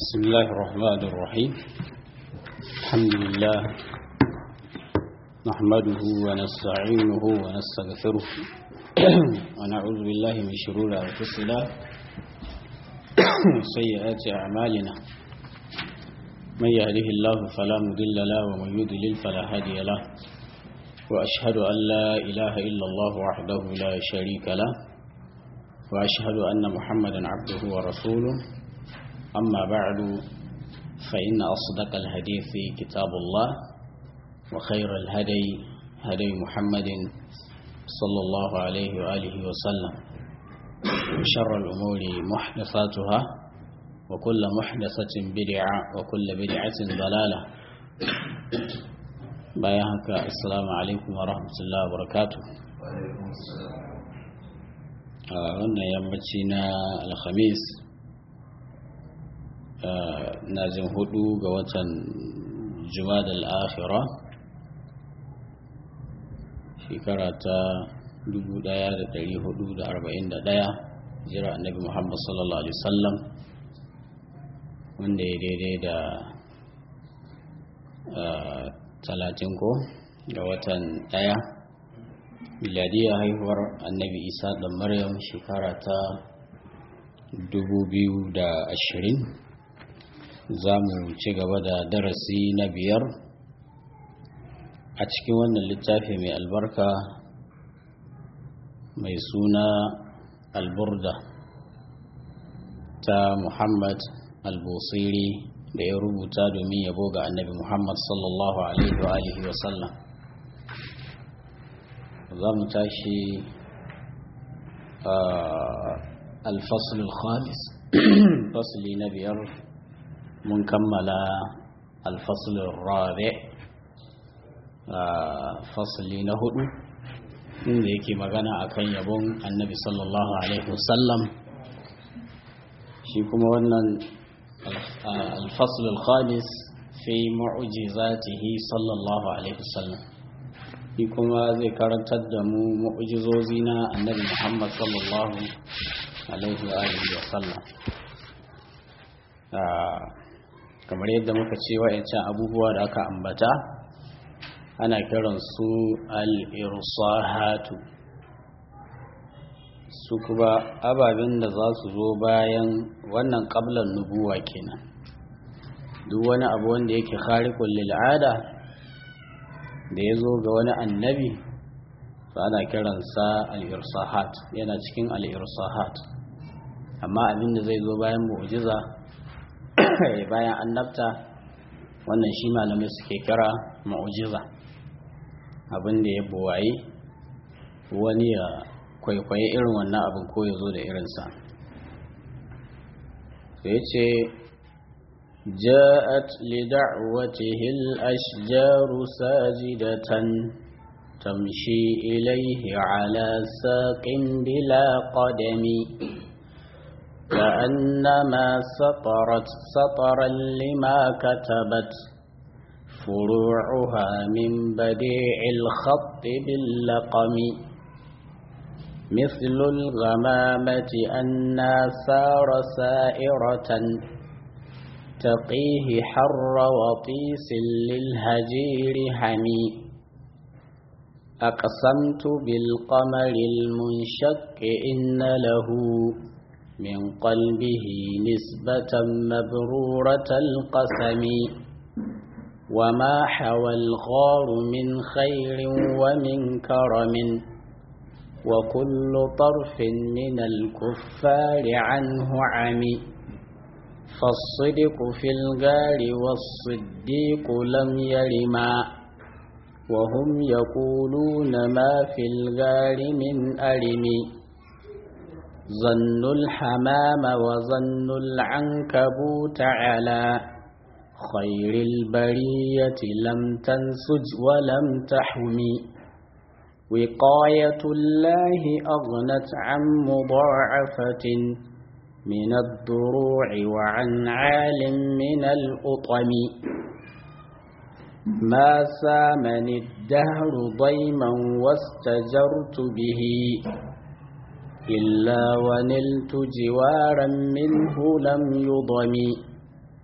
بسم الله الرحمن الرحيم الحمد لله نحمده ونستعينه ونستغفره ونعوذ بالله من شرور أنفسنا وسيئات أعمالنا من يهده الله فلا مضل له ومن يضلل فلا هادي له وأشهد أن لا إله إلا الله وحده لا شريك له وأشهد أن محمدا عبده ورسوله أما بعد فإن أصدق الحديث كتاب الله وخير الهدي هدي محمد صلى الله عليه وآله وسلم وشر الأمور محدثاتها وكل محدثة بدعة وكل بدعة ضلالة بايعك السلام عليكم ورحمة الله وبركاته وعليكم السلام wannan yammaci na alhamis na jin hudu ga watan jumada al'akhira shekara ta 1441 jira annabi muhammad sallallahu alaihi wasallam wanda ya daidai da talatin ko ga watan daya miladiyar haihuwar annabi isa da maryam shekara ta 2020 za mu ci gaba da darasi na biyar a cikin wannan littafi mai albarka mai suna alburda ta muhammad albusiri da ya rubuta domin yabo ga annabi muhammad sallallahu alaihi wa sallam za mu tashi alfasul khamis fasli na biyar mun kammala alfasulun rabe fasli na hudu inda yake magana akan yabon annabi sallallahu alaihi wasallam shi kuma wannan alfasulun khamis fi mu'jizatihi sallallahu alaihi wasallam shi kuma zai karantar da mu mu'jizozi na annabi muhammad sallallahu alaihi wasallam kamar yadda muka ce wa'yancan abubuwa da aka ambata ana kiran su al'irsahatu su kuma ababen da za su zo bayan wannan ƙablan nubuwa kenan duk wani abu wanda yake kharikun lil'ada da ya zo ga wani annabi su ana kiransa al'irsahat yana cikin al'irsahat amma abin da zai zo bayan mu'jiza bayan annabta wannan shi malamai suke kira ma'ujiza abin da ya buwaye wani ya kwaikwaye irin wannan abin ko ya zo da irinsa sai ce جاءت لدعوته الأشجار ساجدة تمشي إليه على ساق بلا قدم كأنما سطرت سطرا لما كتبت فروعها من بديع الخط باللقم مثل الغمامة أنا سار سائرة تقيه حر وطيس للهجير حمي أقسمت بالقمر المنشق إن له من قلبه نسبة مبرورة القسم وما حوى الغار من خير ومن كرم وكل طرف من الكفار عنه عمي فالصدق في الغار والصديق لم يرما وهم يقولون ما في الغار من أرم ظن الحمام وظن العنكبوت على خير البرية لم تنسج ولم تحمي وقاية الله أغنت عن مضاعفة من الضروع وعن عال من الأطم ما سامني الدهر ضيما واستجرت به إلا ونلت جوارا منه لم يضم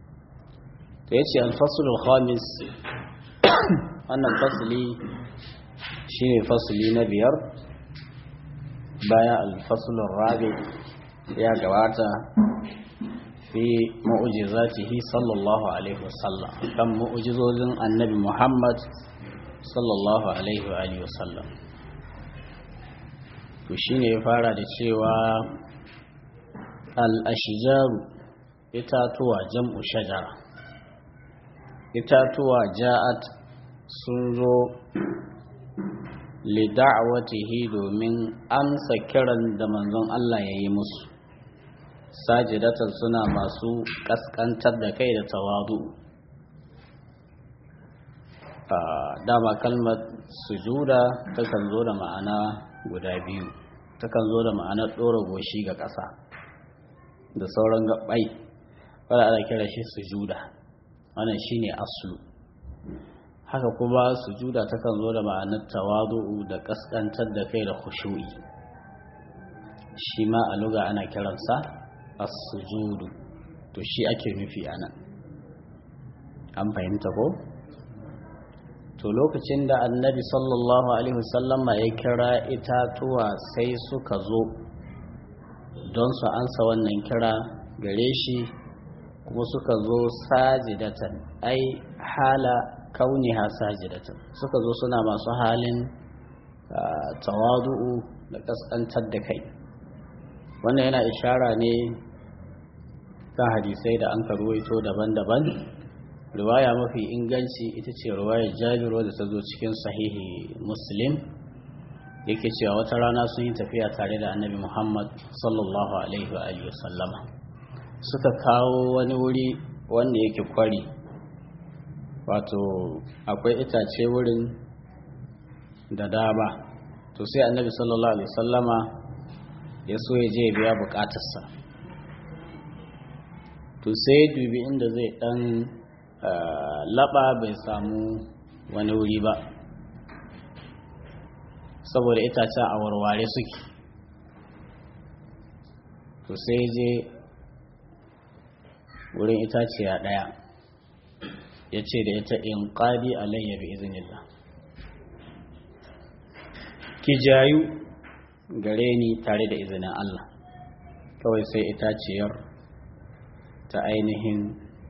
to ya ce alfasulul khamis wannan fasili shi ne fasili na biyar bayan alfasulun rabi ya gabata fi ma'ujizatihi sallallahu alaihi wasallam kan ma'ujizozin annabi muhammad sallallahu alaihi wasallam to shi ne ya fara da cewa al'ashijaru itatuwa jam'u shajara itatuwa ja'at sun zo lida'awatihi domin amsa kiran da manzon Allah ya yi musu sajidatan suna masu kaskantar da kai da tawadu dama kalmar sujuda takan zo da ma'ana guda biyu takan zo da ma'anar ɗora goshi ga ƙasa da sauran gaɓai wadda ana kira shi sujuda wannan shine aslu haka kuma sujuda takan zo da ma'anar tawadu'u da kaskantar da kai da khushu'i shi ma a luga ana kiransa as-sujudu to shi ake nufi anan an fahimta ko to lokacin da annabi sallallahu alaihi wasallama ya kira itatuwa sai suka zo don su ansa wannan kira gare shi kuma suka zo sajidatan ai hala kauniha sajidatan suka zo suna masu halin tawadu'u da kaskantar da kai wannan yana ishara ne kan hadisai da an karuwaito daban-daban riwaya mafi inganci ita ce riwayar jabiro da ta zo cikin sahihi muslim yake cewa wata rana sun yi tafiya tare da annabi muhammad sallallahu alaihi wa sallama suka kawo wani wuri wanda yake kwari wato akwai itace wurin da dama to sai annabi sallallahu alaihi sallama ya so ya je biya bukatarsa to sai dubi inda zai dan laba bai samu wani wuri ba saboda itacen a warware suke to sai je wurin itaciya daya ya ce da ita in ƙadi alayya bi izinillah ki jayu gare ni tare da izinin Allah kawai sai itaciyar ta ainihin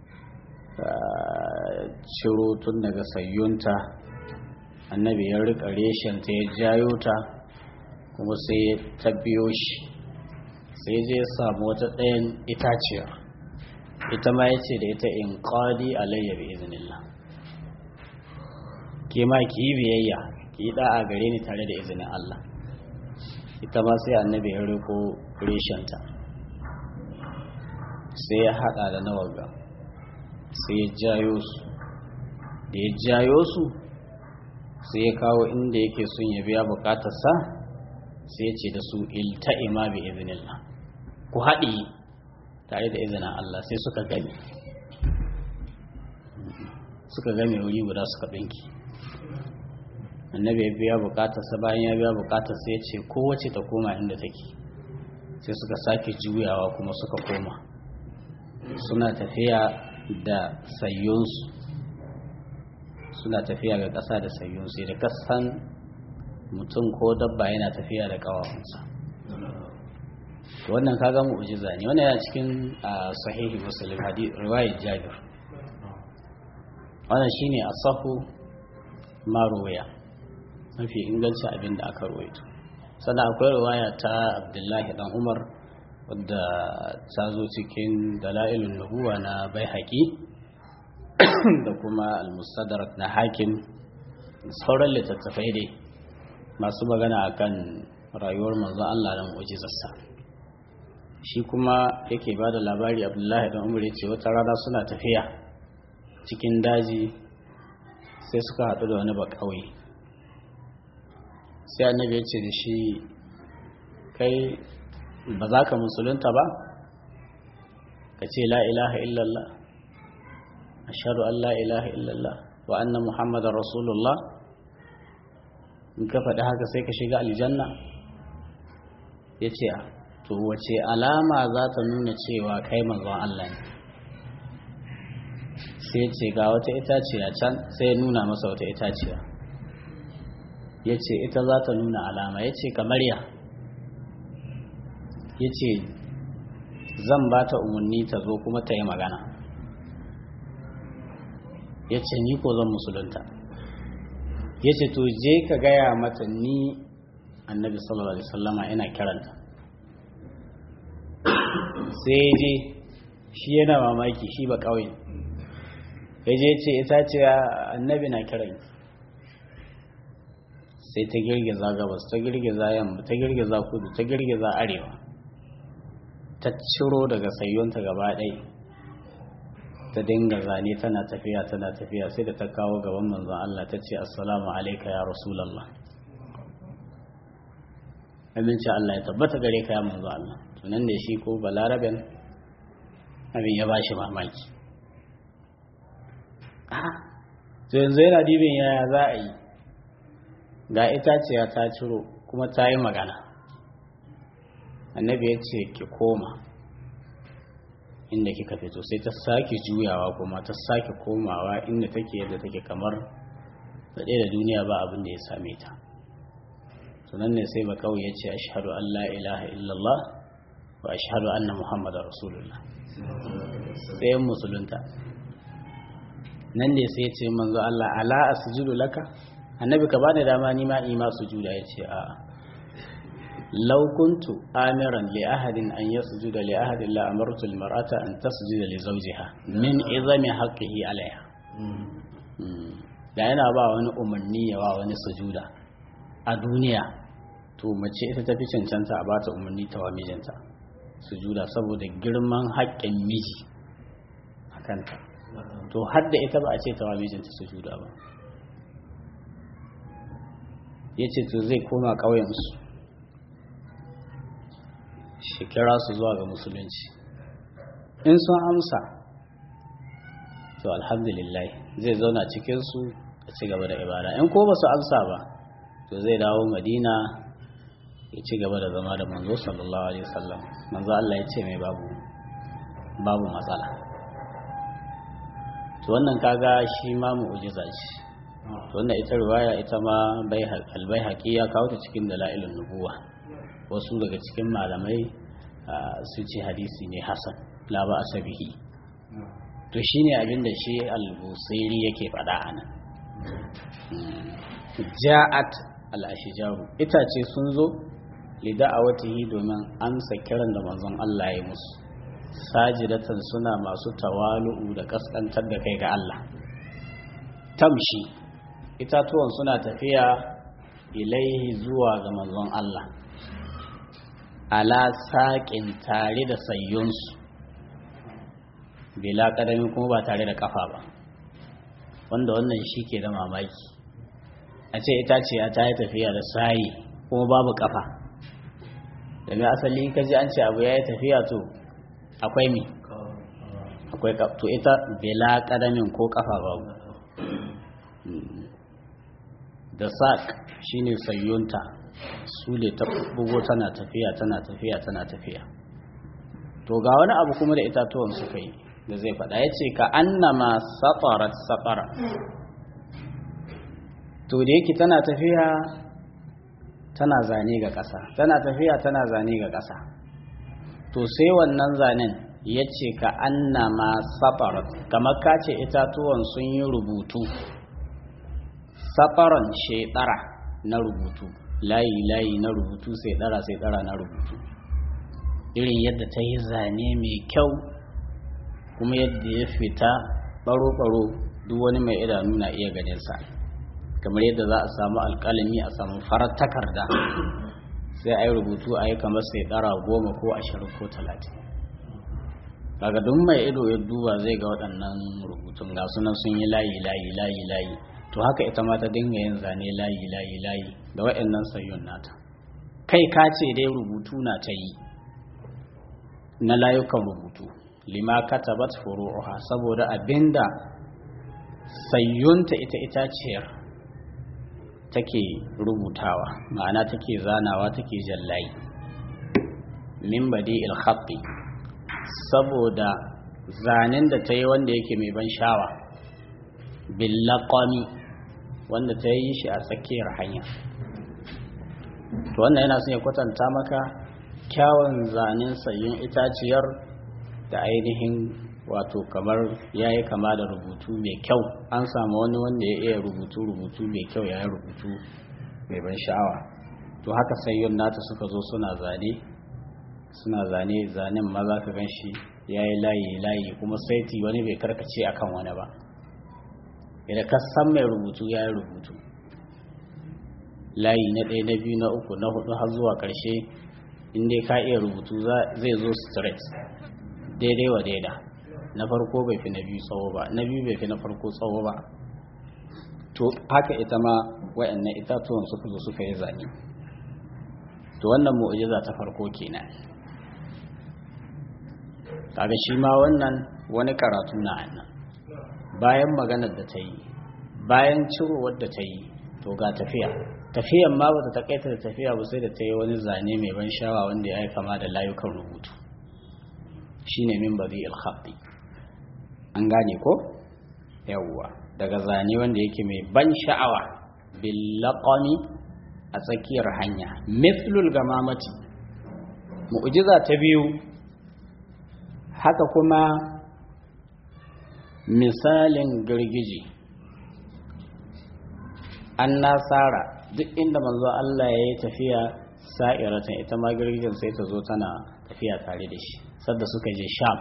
ciro tun daga sayyunta annabi ya rika ta ya jayo ta kuma sai ta biyo shi sai zai samu wata ɗayan itaciyar ita ma ya ce da ita in ƙadi alayya bi izinillah ke ma ki yi biyayya ki yi ɗa'a gare ni tare da izinin Allah ita ma sai annabi ya riko reshenta sai ya haɗa da nawaga sai ya jayo su da ya jayo su sai ya kawo inda yake son ya biya bukatarsa sai ya ce da su ilta'ima bi izinillah ku haɗi tare da izinin Allah sai suka gani suka game wuri guda suka ɗinki annabi ya biya bukatarsa bayan ya biya bukatarsa ya ce kowace ta koma inda take sai suka sake juyawa kuma suka koma suna tafiya da sayyonsu suna tafiya ga ƙasa da sayyonsu da kasan mutum ko dabba yana tafiya da ƙawawansa wannan kaga mu'jiza ne wannan yana cikin sahihi muslim hadith riwayat jabir wannan shine asahu maruwaya mafi ingancin abin da aka ruwaito sannan akwai riwaya ta abdullahi dan umar wadda ta zo cikin dala'ilun nubuwa na bai haƙi da kuma al-mustadrak na hakim sauran littattafai dai masu magana akan rayuwar manzo Allah da mu'jizarsa shi kuma yake ba da labari abdullahi dan umar ce wata rana suna tafiya cikin daji sai suka haɗu da wani bakawai sai annabi ya ce da shi kai ba za ka musulunta ba ka ce la ilaha illallah ashhadu an la ilaha illallah wa anna muhammadar rasulullah in ka faɗi haka sai ka shiga aljanna ya ce to wace alama za ta nuna cewa kai manzon Allah ne sai ce ga wata itaciya can sai nuna masa wata itaciya ya ce ita za ta nuna alama ya ce kamar ya ya ce zan ba ta umarni ta zo kuma ta yi magana ya ce ni ko zan musulunta ya ce to je ka gaya mata ni annabi sallallahu alaihi wasallama ina kiranta sai je shi yana mamaki shi ba ƙauye ya je ce ita ce annabi na kiran sai ta girgiza gabas ta girgiza yamma ta girgiza kudu ta girgiza arewa ta ciro daga sayyonta gaba ɗaya ta dinga zane tana tafiya tana tafiya sai da ta kawo gaban manzon Allah ta ce assalamu alaika ya rasulallah aminci Allah ya tabbata gare ka ya manzon Allah tunan da shi ko balaraben abin ya bashi mamaki to yanzu yana dibin yaya za a yi ga itaciya ta ciro kuma ta yi magana annabi ya ce ki koma inda kika fito sai ta sake juyawa kuma ta sake komawa inda take yadda take kamar daɗe da duniya ba abin da ya same ta sunan ne sai ba kawai ya ce ashhadu an la ilaha illallah wa ashhadu anna muhammadar rasulullah sai musulunta nan ne sai ya ce manzo Allah ala asjudu laka annabi ka bani dama ni ma ima sujuda ya ce a'a law kuntu amiran li ahadin an yasjuda li ahadin la amartu al mar'ata an tasjuda li zawjiha min izami haqqihi alaiha da yana ba wani umarni ya wa wani sujuda a duniya to mace ita tafi cancanta a bata umarni ta wa mijinta sujuda saboda girman haƙƙin miji a kanta to hadda ita ba a ce ta wa mijinta sujuda ba ya ce to zai koma ƙauyensu shi kira su zuwa ga musulunci in sun amsa to alhamdulillah zai zauna cikinsu a ci gaba da ibada in ko ba su amsa ba to zai dawo madina ya ci gaba da zama da manzo sallallahu alaihi wasallam manzo Allah ya ce mai babu babu matsala to wannan kaga shi ma mu'jiza ce to wannan ita riwaya ita ma al-baihaqi ya kawo ta cikin dalailun nubuwa wasu daga cikin malamai su ce hadisi ne hasan la ba asabihi to shine abin da shi al-busairi yake faɗa anan ja'at al-ashjaru itace sun zo lida'awatihi domin amsa kiran da manzon Allah ya musu sajidatan suna masu tawalu'u da kaskantar da kai ga Allah tamshi itatuwan suna tafiya ilaihi zuwa ga manzon Allah ala saƙin tare da sayyunsu bila ƙadami kuma ba tare da ƙafa ba wanda wannan shi ke da mamaki a ce itaciya ta yi tafiya da sayi kuma babu ƙafa daga asali ka ji an ce abu ya yi tafiya to akwai mi akwai to ita bila ƙadamin ko ƙafa babu da saƙ shine sayyunta su ne ta bugo tana tafiya tana tafiya tana tafiya to ga wani abu kuma da itatuwan suka yi da zai faɗa ya ce ka annama safarat safara to da yake tana tafiya tana zane ga ƙasa tana tafiya tana zane ga ƙasa to sai wannan zanen ya ce ka annama safarat kamar ka ce itatuwan sun yi rubutu safaran shedara na rubutu layi layi na rubutu sai dara sai dara na rubutu irin yadda ta yi zane mai kyau kuma yadda ya fita baro-baro duk wani mai idanu na iya ganinsa kamar yadda za a samu alkalami a samu farar takarda sai a yi rubutu a yi kamar sai dara goma ko ashirin ko talatin daga duk mai ido ya duba zai ga waɗannan rubutun ga sunan sun yi layi layi layi layi to haka ita ma ta dinga yin zane layi layi layi da waɗannan sayyun nata kai ka ce dai rubutu na ta yi na layukan rubutu lima katabat furu'uha saboda abinda sayyunta ita itaciyar take rubutawa ma'ana take zanawa take jallayi min badi ilhaɓi saboda zanen da ta yi wanda yake mai ban shawa billaqami wanda ta yi shi a tsakiyar hanya to wannan yana son ya kwatanta maka kyawun zanen sayin itaciyar da ainihin wato kamar ya yi kama da rubutu mai kyau an samu wani wanda ya iya rubutu rubutu mai kyau ya yi rubutu mai ban sha'awa to haka sayyun nata suka zo suna zane suna zane zanen ma za ka gan shi ya yi layi layi kuma saiti wani bai karkace akan wani ba idan ka san mai rubutu ya yi rubutu layi na ɗaya na biyu na uku na hudu har zuwa ƙarshe inda ka iya rubutu zai zo straight daidai wa daida na farko bai fi na biyu tsawo ba na biyu bai fi na farko tsawo ba to haka ita ma wayannan itatuwan suka zo suka yi zane to wannan mu'jiza ta farko kenan kaga shi ma wannan wani karatu na annan bayan maganar da ta yi bayan cirowar da ta yi to ga tafiya tafiyan ma ba ta takaita da tafiya ba sai da ta yi wani zane mai ban shawa wanda ya yi kama da layukan rubutu shine min bari alhaɗi an gane ko yawwa daga zane wanda yake mai ban sha'awa billaqami a tsakiyar hanya mithlul gamamati mu'jiza ta biyu haka kuma misalin girgije an nasara duk inda manzo Allah ya yi tafiya sa'iratan ita ma girgijen sai ta zo tana tafiya tare da shi sadda suka je sham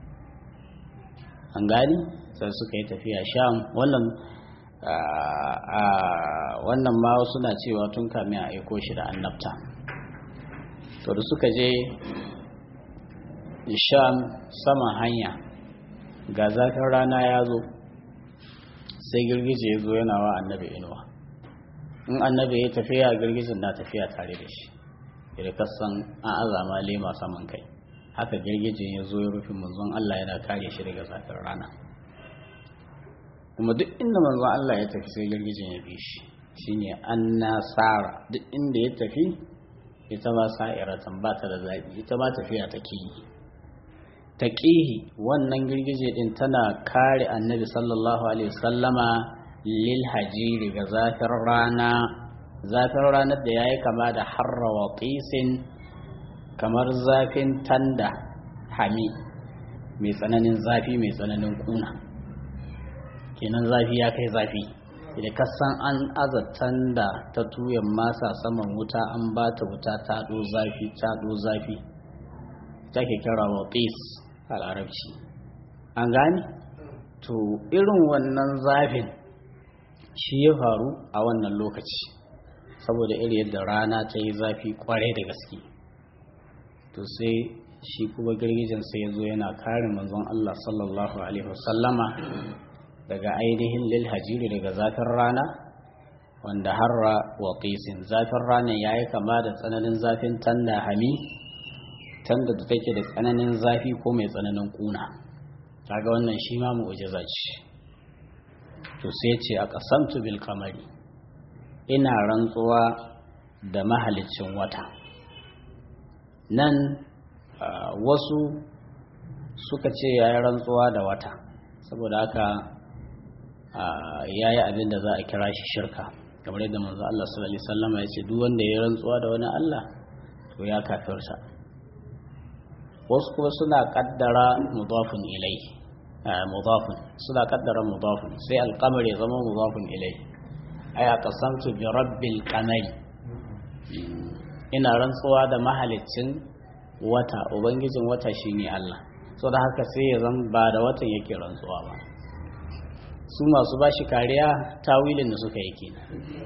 an gani sai suka yi tafiya sham wannan wannan ma suna cewa tun kamin a aiko shi da annabta to da suka je sham saman hanya ga zafin rana ya zo sai girgije ya zo yana wa annabi inuwa in annabi ya tafiya girgijin na tafiya tare da shi da kasan an azama lema saman kai haka girgije ya zo ya rufe manzon Allah yana kare shi daga zafin rana kuma duk inda manzon Allah ya tafi sai girgijin ya bi shi shine an nasara duk inda ya tafi ita ma sa'iratan ba ta da zaɓi ita ma tafiya take yi taqihi wannan girgije din tana kare annabi sallallahu alaihi wasallama lil hajiri ga zafin rana zafin ranar da yayi kama da harra wa qisin kamar zafin tanda hami mai tsananin zafi mai tsananin kuna kenan zafi ya kai zafi idan ka san an azatan da ta tuyan masa saman wuta an ba ta wuta ta ɗo zafi ta ɗo zafi take kira wa qis a larabci an gane to irin wannan zafin shi ya faru a wannan lokaci saboda iri yadda rana ta yi zafi kwarai da gaske to sai shi kuma girgijin sai ya zo yana kare manzon Allah sallallahu alaihi wasallama daga ainihin lil hajiri daga zafin rana wanda harra wa qisin zafin rana yayi kama da tsananin zafin tanda hami tanda da take da tsananin zafi ko mai tsananin kuna kaga wannan shi ma mu'jiza ce to sai ce a qasamtu bil qamari ina rantsuwa da mahalicin wata nan wasu suka ce yayi rantsuwa da wata saboda haka yayi abin da za a kira shi shirka kamar yadda manzo Allah sallallahu alaihi wasallam ya ce duk wanda ya rantsuwa da wani Allah to ya kafirta wasu kuma suna kaddara mudafun ilai mudafun suna kaddara mudafun sai alqamar ya zama mudafun ilai ay aqsamtu bi rabbil qamari ina rantsuwa da mahaliccin wata ubangijin wata shine Allah so da haka sai ya zama ba da watan yake rantsuwa ba su masu bashi kariya tawilin da suka yi kenan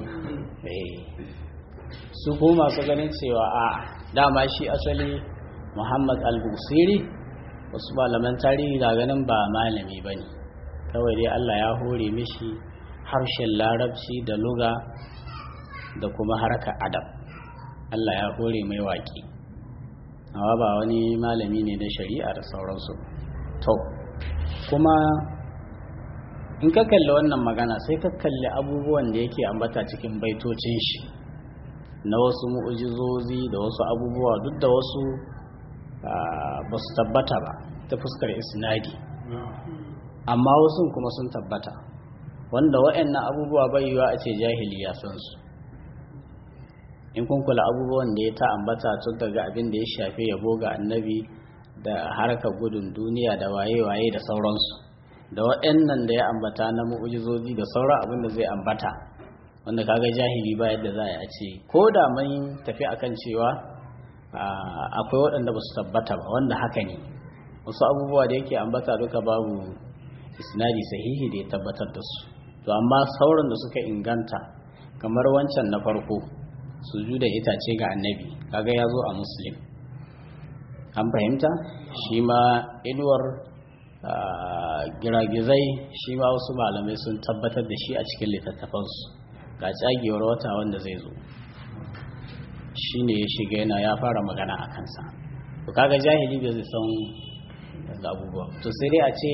su kuma masu ganin cewa a dama shi asali muhammad al-busiri wasu malaman tarihi na ganin ba malami ba ne kawai dai allah ya hore mishi harshen larabci da luga da kuma harka adab allah ya hore mai waƙi amma ba wani malami ne na shari'a da sauransu to kuma in ka kalli wannan magana sai ka kalli abubuwan da yake ambata cikin baitocin shi na wasu mu'ujizozi da wasu abubuwa duk da wasu ba su tabbata ba ta fuskar isnadi amma wasu kuma sun tabbata wanda waɗannan abubuwa bai yiwa a ce jahili ya san su in kun kula abubuwan da ya ta ambata tun daga abin da ya shafi yabo ga annabi da harkar gudun duniya da waye-waye da sauransu da waɗannan da ya ambata na mu'ujizozi da sauran abin da zai ambata wanda kaga jahili ba yadda za a ce ko da mun tafi akan cewa akwai waɗanda ba su tabbata ba wanda haka ne wasu abubuwa da yake ambata duka babu isnadi sahihi da ya tabbatar da su to amma sauran da suka inganta kamar wancan na farko sujudan itace ga annabi kaga ya zo a muslim an fahimta shi ma inuwar giragizai shi ma wasu malamai sun tabbatar da shi a cikin littattafansu ga tsagewar wata wanda zai zo shi ne ya shiga yana ya fara magana a kansa to kaga jahili bai zai san da abubuwa to sai dai a ce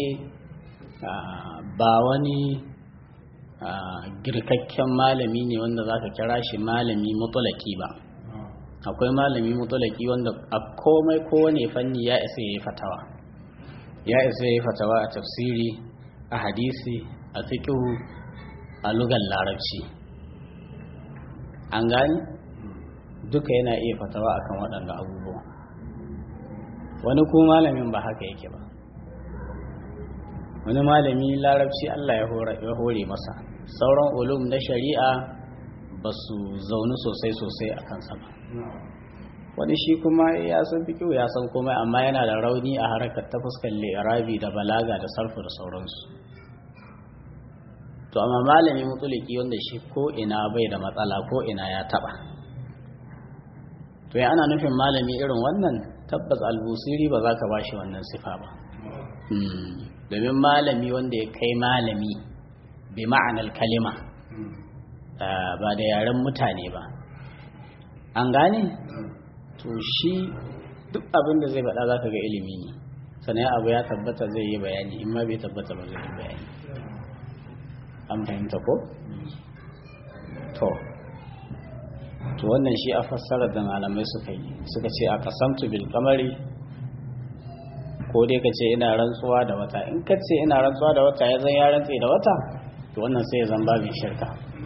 ba wani girkakken malami ne wanda za ka kira shi malami mutulaki ba akwai malami mutulaki wanda a komai kowane fanni ya isa ya yi fatawa ya isa ya yi fatawa a tafsiri a hadisi a fikihu a lugar larabci an gani duka yana iya fatawa akan waɗanda abubuwa wani ko malamin ba haka yake ba wani malami larabci Allah ya hore masa sauran ulum na shari'a ba su zaune sosai sosai a kansa ba wani shi kuma ya san fi ya san komai amma yana da rauni a harkar ta fuskar lirabi da balaga da sarfu da sauransu to amma malami mutuliki wanda shi ko ina bai da matsala ko ina ya taba to ya ana nufin malami irin wannan tabbas albusiri ba za ka ba shi wannan sifa ba domin malami wanda ya kai malami bi ma'anar kalima ba da yaren mutane ba an gane to shi duk abin da zai faɗa za ka ga ilimi ne sannan abu ya tabbata zai yi bayani in ma bai tabbata ba zai yi bayani an fahimta ko? to to wannan shi a fassarar da malamai suka yi suka ce a kasamtu bil kamari ko dai ka ce ina rantsuwa da wata in ka ce ina rantsuwa da wata ya zan ya rantse da wata to wannan sai ya zan babin shirka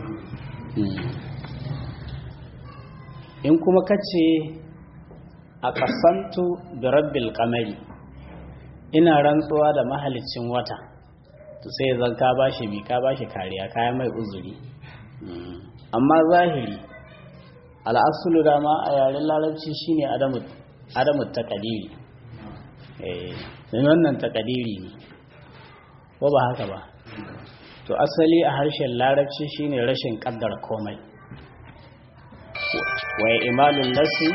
in kuma ka ce a kasantu da rabbil kamari ina rantsuwa da mahalicin wata to sai zan ka bashi bi ka bashi kariya kaya mai uzuri amma zahiri al'asulu dama a yaren larabci shine adamu adamu takadiri eh wannan takadiri ne ko ba haka ba to asali a harshen larabci shine rashin kaddara komai wa imalun nasi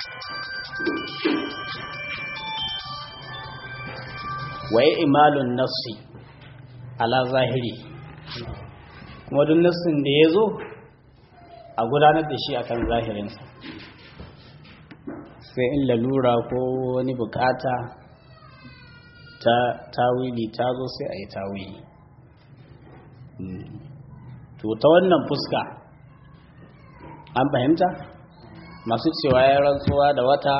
wa imalun nasi ala zahiri kuma duk nassin da ya zo a gudanar da shi akan zahirinsa sai in lalura ko wani bukata ta tawili ta zo sai a yi tawili to ta wannan fuska an fahimta masu cewa ya rantsuwa da wata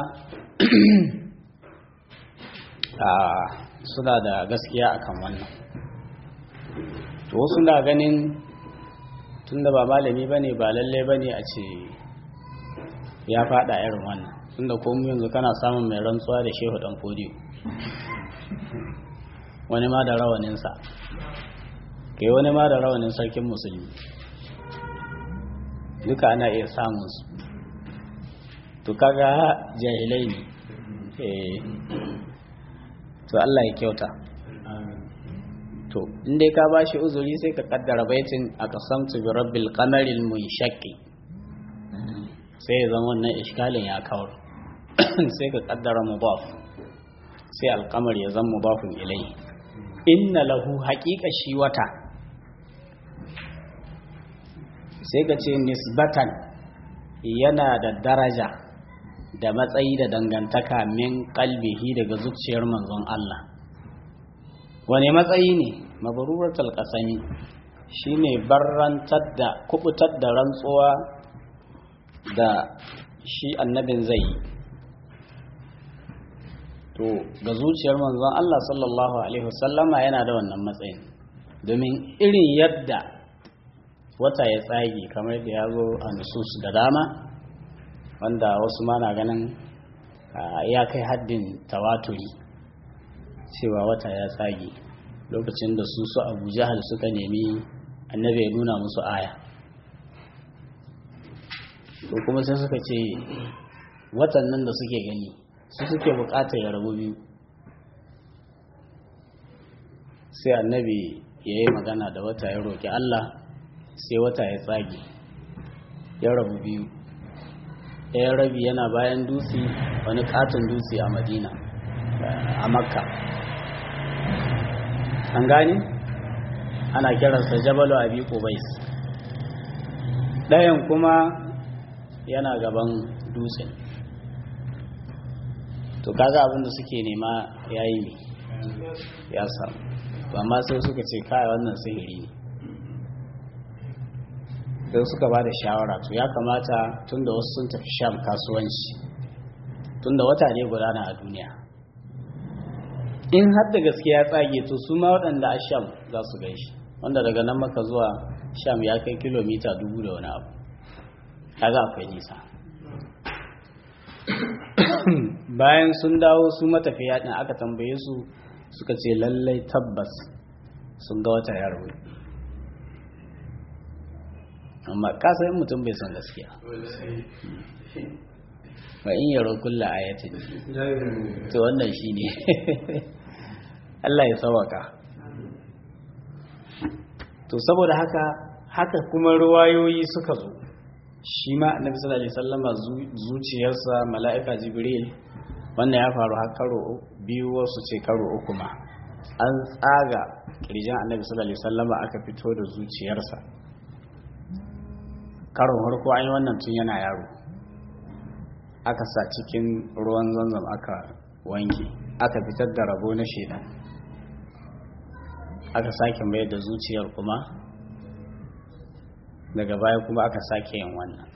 suna da gaskiya akan wannan to wasu na ganin tunda ba malami ba ne ba lalle ba ne a ce ya fada irin wannan tunda komu yanzu kana samun mai rantsuwa da shehu dan fodiyo wani ma da rawaninsa kai wani ma da rawanin sarkin musulmi duka ana iya samun su to kaga jahilai ne to Allah ya kyauta to inda ka ba shi uzuri sai ka kaddara baitin a kasamtu bi rabbil qamaril munshaqqi sai ya zama wannan iskalin ya kawar sai ka kaddara mudaf sai alqamar ya zama mudafun ilai inna lahu haqiqa shi wata sai ka ce nisbatan yana da daraja da matsayi da dangantaka min kalbihi daga zuciyar manzon Allah wane matsayi ne mabaruratul qasami shine barrantar da kubutar da rantsuwa da shi annabin zai yi to ga zuciyar manzon Allah sallallahu alaihi wasallama yana da wannan matsayin domin irin yadda wata ya tsage kamar da ya zo a nusus da dama wanda wasu ma na ganin ya kai haddin tawaturi cewa wata ya tsage lokacin da su su abu jahal suka nemi annabi ya nuna musu aya to kuma sai suka ce watan nan da suke gani su suke bukatar ya rabu biyu sai annabi ya yi magana da wata ya roƙi Allah sai wata ya tsage ya rabu biyu ɗaya rabi yana bayan dutse wani katon dutse a madina a makka an gani ana kiransa jabalu abi qubais ɗayan kuma yana gaban dutsen to kaga abin da suke nema yayi ne ya samu to amma sai suka ce kai wannan sihiri ne sai suka ba da shawara to ya kamata tunda wasu sun tafi sham kasuwanci tunda wata ne gudana a duniya in har da gaskiya tsage to su ma waɗanda a sham za su gaishe wanda daga nan maka zuwa sham ya kai kilomita dubu da wani abu kaga akwai nisa bayan sun dawo su matafiya ɗin aka tambaye su suka ce lallai tabbas sun ga wata ya rabu amma kasayin mutum bai son gaskiya ba in yaro kulla ayatin to wannan shi ne Allah ya sawaka to saboda haka haka kuma ruwayoyi suka zo shi ma annabi sallallahu alaihi wasallama zuciyarsa mala'ika jibril wannan ya faru har karo biyu wasu ce karo uku ma an tsaga kirjin annabi sallallahu alaihi wasallama aka fito da zuciyarsa karon harko an yi wannan tun yana yaro aka sa cikin ruwan zanzam aka wanke aka fitar da rabo na shaidan aka sake mai da zuciyar kuma daga baya kuma aka sake yin wannan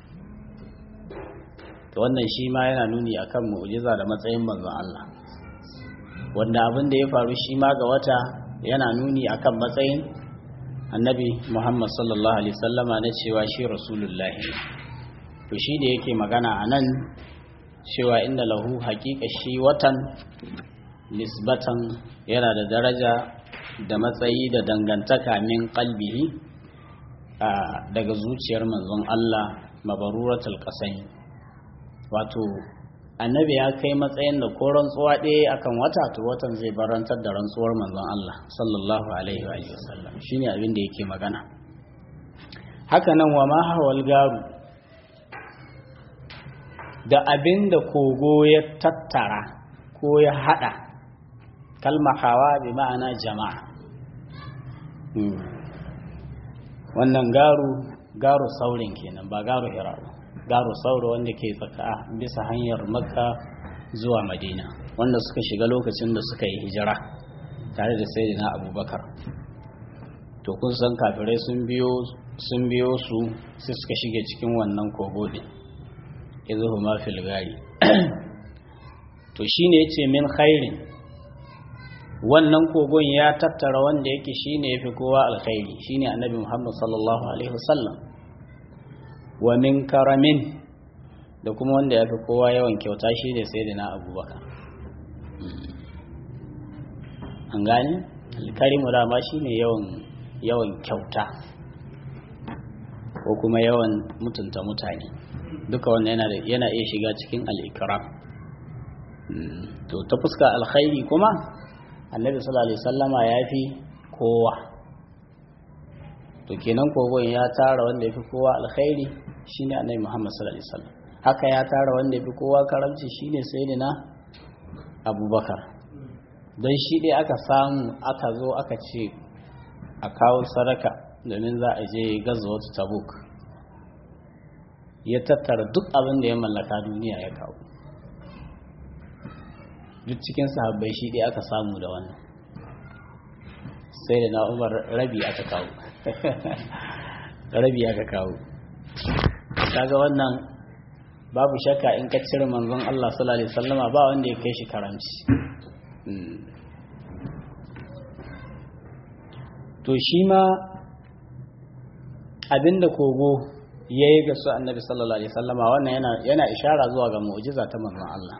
to wannan shi ma yana nuni akan mu'jiza da matsayin manzon Allah wanda abin da ya faru shi ma ga wata yana nuni akan matsayin annabi Muhammad sallallahu alaihi sallama na cewa shi rasulullahi to shi da yake magana a nan cewa inda lahu haƙiƙa shi watan nisbatan yana da daraja da matsayi da dangantaka min qalbihi daga zuciyar manzon Allah mabaruratul qasai wato annabi ya kai matsayin da ko rantsuwa ɗaya akan wata to watan zai barantar da rantsuwar manzon Allah sallallahu alaihi wa sallam shine abin da yake magana haka nan wa ma hawal garu da abin da kogo ya tattara ko ya hada kalma hawa bi ma'ana jama'a wannan garu garu saurin kenan ba garu hira garu sauro wanda ke tsaka bisa hanyar makka zuwa madina wanda suka shiga lokacin da suka yi hijira tare da sayyidina abubakar to kun san kafirai sun biyo sun biyo su sai suka shige cikin wannan kogo din izuhuma fil gari to shine yace min khairin wannan kogon ya tattara wanda yake shine yafi kowa alkhairi shine annabi Muhammad sallallahu alaihi wasallam wa min karamin da kuma wanda yafi kowa yawan kyauta shine sayyidina Abubakar an gane alkarimu da ma shine yawan yawan kyauta ko kuma yawan mutunta mutane duka wannan yana yana iya shiga cikin al-ikram to ta fuska alkhairi kuma annabi sallallahu alaihi wasallama ya fi kowa to kenan kogon ya tara wanda ya fi kowa alkhairi shine annabi muhammad sallallahu alaihi wasallam haka ya tara wanda ya fi kowa karamci shine sayyidina abubakar don shi dai aka samu aka zo aka ce a kawo sadaka domin za a je gazuwar tabuk ya tattara duk abin da ya mallaka duniya ya kawo duk cikin sahabbai shi ɗaya aka samu da wannan sai da na umar rabi aka kawo rabi aka kawo kaga wannan babu shakka in ka cire manzon Allah sallallahu alaihi wasallama ba wanda ya kai shi karamci to shi ma abinda kogo ya yi ga su annabi sallallahu alaihi wasallama wannan yana yana ishara zuwa ga mu'jiza ta manzon Allah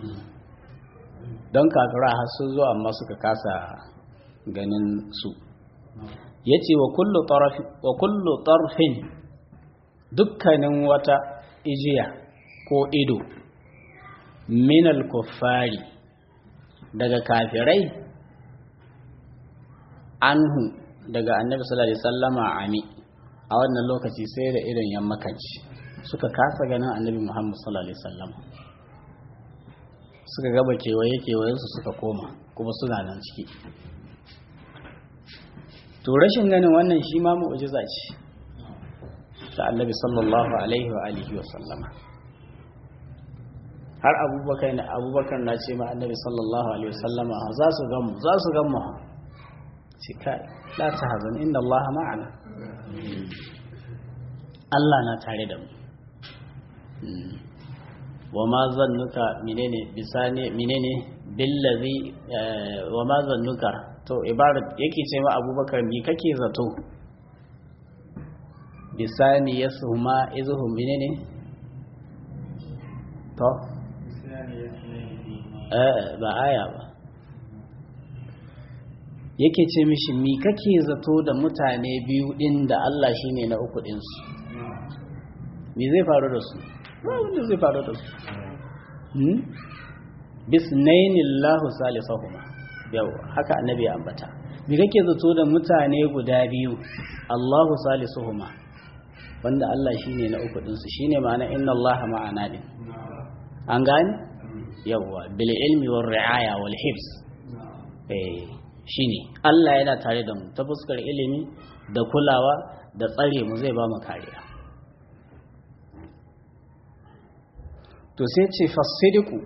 don kafira har su zuwa amma suka kasa ganin su yace wa kullu taraf wa kullu tarfin dukkanin wata ijiya ko ido minal kuffari daga kafirai anhu daga annabi sallallahu alaihi wasallama ami a wannan lokaci sai da irin yammakanci suka kasa ganin annabi muhammad sallallahu alaihi wasallama suka gaba kewaye kewayensu suka koma kuma suna nan ciki to rashin ganin wannan shi ma mu'jiza ce ta annabi sallallahu alaihi wa alihi wa sallama har abubakar na abubakar na ce ma annabi sallallahu alaihi wa sallama za su gamu za su gamu ce kai la tahzan inna allaha ma'ana Allah na tare da mu wa ma zannuka menene bisane menene billazi wa ma zannuka to ibarat yake ce ma abubakar mi kake zato bisani yasuhuma izuhum menene to eh ba aya ba yake ce mishi mi kake zato da mutane biyu din da Allah shine na uku din su me zai faru da su ba wanda zai faru da su hmm bisnaini Allahu salisuhuma yau haka annabi ya ambata me kake zato da mutane guda biyu Allahu salisuhuma wanda Allah shine na uku din su shine ma'ana inna Allah ma'ana din an gane yawa bil ilmi war ri'aya wal hifz eh shine Allah yana tare da mu ta fuskar ilimi da kulawa da tsare mu zai ba mu kariya to sai ce fasidiku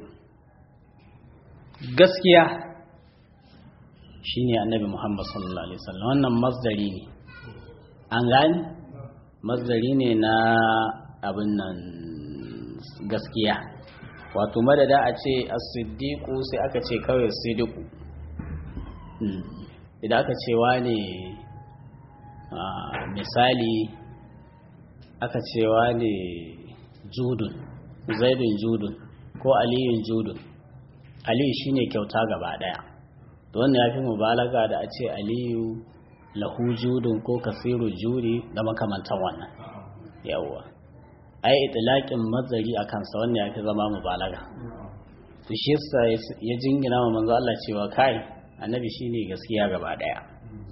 gaskiya shine annabi Muhammad sallallahu alaihi wasallam wannan masdari ne an gane masdari ne na abin nan gaskiya wato madada a ce as-siddiqu sai aka ce kawai sidiku idan aka ce wane misali aka ce wane judun zaidun judun ko aliyun judun aliyu shine kyauta gaba daya to wannan ya fi mubalaga da a ce aliyu lahu judun ko kasiru juri da makamantan wannan yawwa ai itlaqin mazari a kansa wannan ya fi zama mubalaga to shi yasa ya jingina wa manzo Allah cewa kai annabi shine gaskiya gaba daya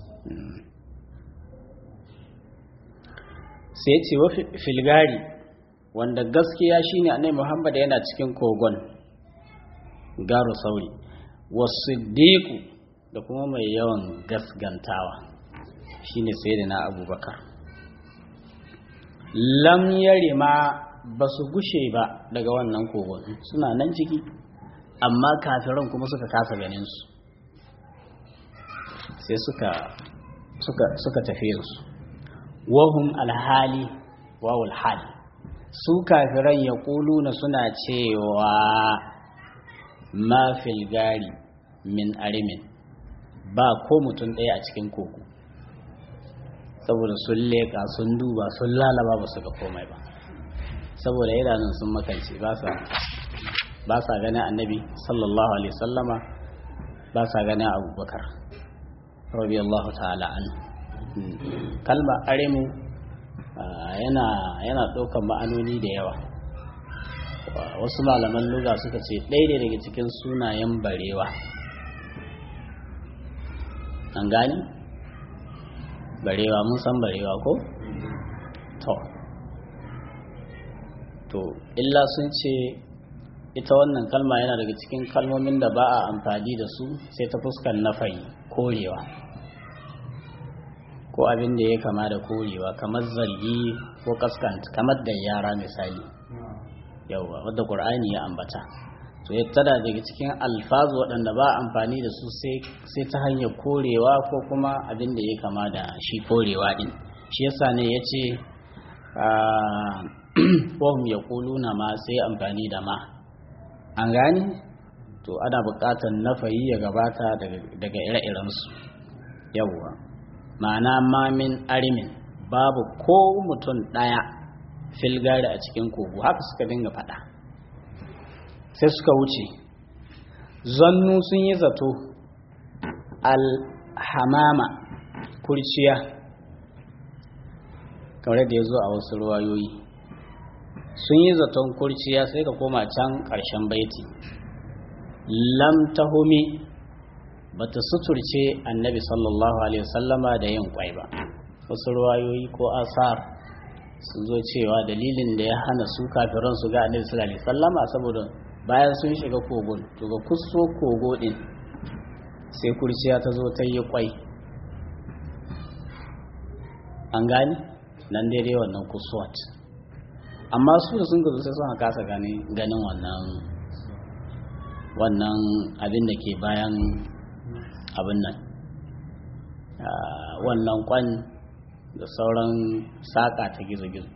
sai ya ce wa filgari wanda gaskiya shine annabi Muhammad yana cikin kogon garu sauri wasiddiqu da kuma mai yawan gasgantawa shine sayyidina Abubakar lam yarima ba su gushe ba daga wannan kogon suna nan ciki amma kafiran kuma suka kasa ganin su sai suka suka suka tafi su wahum alhali wawul hal su kafiran ya na suna cewa ma fil gari min arimin ba ko mutum ɗaya a cikin koko saboda sun leƙa sun duba sun lalaba ba su ga komai ba saboda idanun sun makance ba sa ganin annabi sallallahu alaihi sallama ba sa ganin abubakar radiyallahu ta'ala an kalma arimu yana yana ɗaukan ma'anoni da yawa wasu malaman luga suka ce ɗaya ne daga cikin sunayen barewa an gani barewa mun san barewa ko to to illa sun ce ita wannan kalma yana daga cikin kalmomin da ba a amfani da su sai ta fuskar nafai korewa ko abin da ya kama da korewa kamar zargi ko kaskanta kamar da yara misali yauwa wadda ƙur'ani ya ambata to ya tada daga cikin alfazu waɗanda ba amfani da su sai ta hanyar korewa ko kuma abin da ya kama da shi korewa ɗin shi yasa ne ya ce wahum ya na ma sai amfani da ma an gani to ana buƙatar nafayi ya gabata daga ire-irensu yawwa ma'ana mamin arimin babu ko mutum ɗaya filgari a cikin kogo haka suka dinga faɗa sai suka wuce zannu sun yi zato alhamama kurciya kamar da ya zo a wasu ruwayoyi sun yi zaton kurciya sai ka koma can ƙarshen baiti lam tahumi bata suturce annabi sallallahu alaihi wasallama da yin kwai ba wasu ruwayoyi ko asar sun zo cewa dalilin da ya hana su kafiran su ga annabi sallallahu alaihi wasallama saboda bayan sun shiga kogon to ga kuso kogo din sai kurciya ta zo ta yi kwai an gani nan daidai wannan kusuwat amma su da sun gazo sai suna kasa ganin wannan wannan abin da ke bayan abin nan wannan kwan da sauran saƙa ta gizo-gizo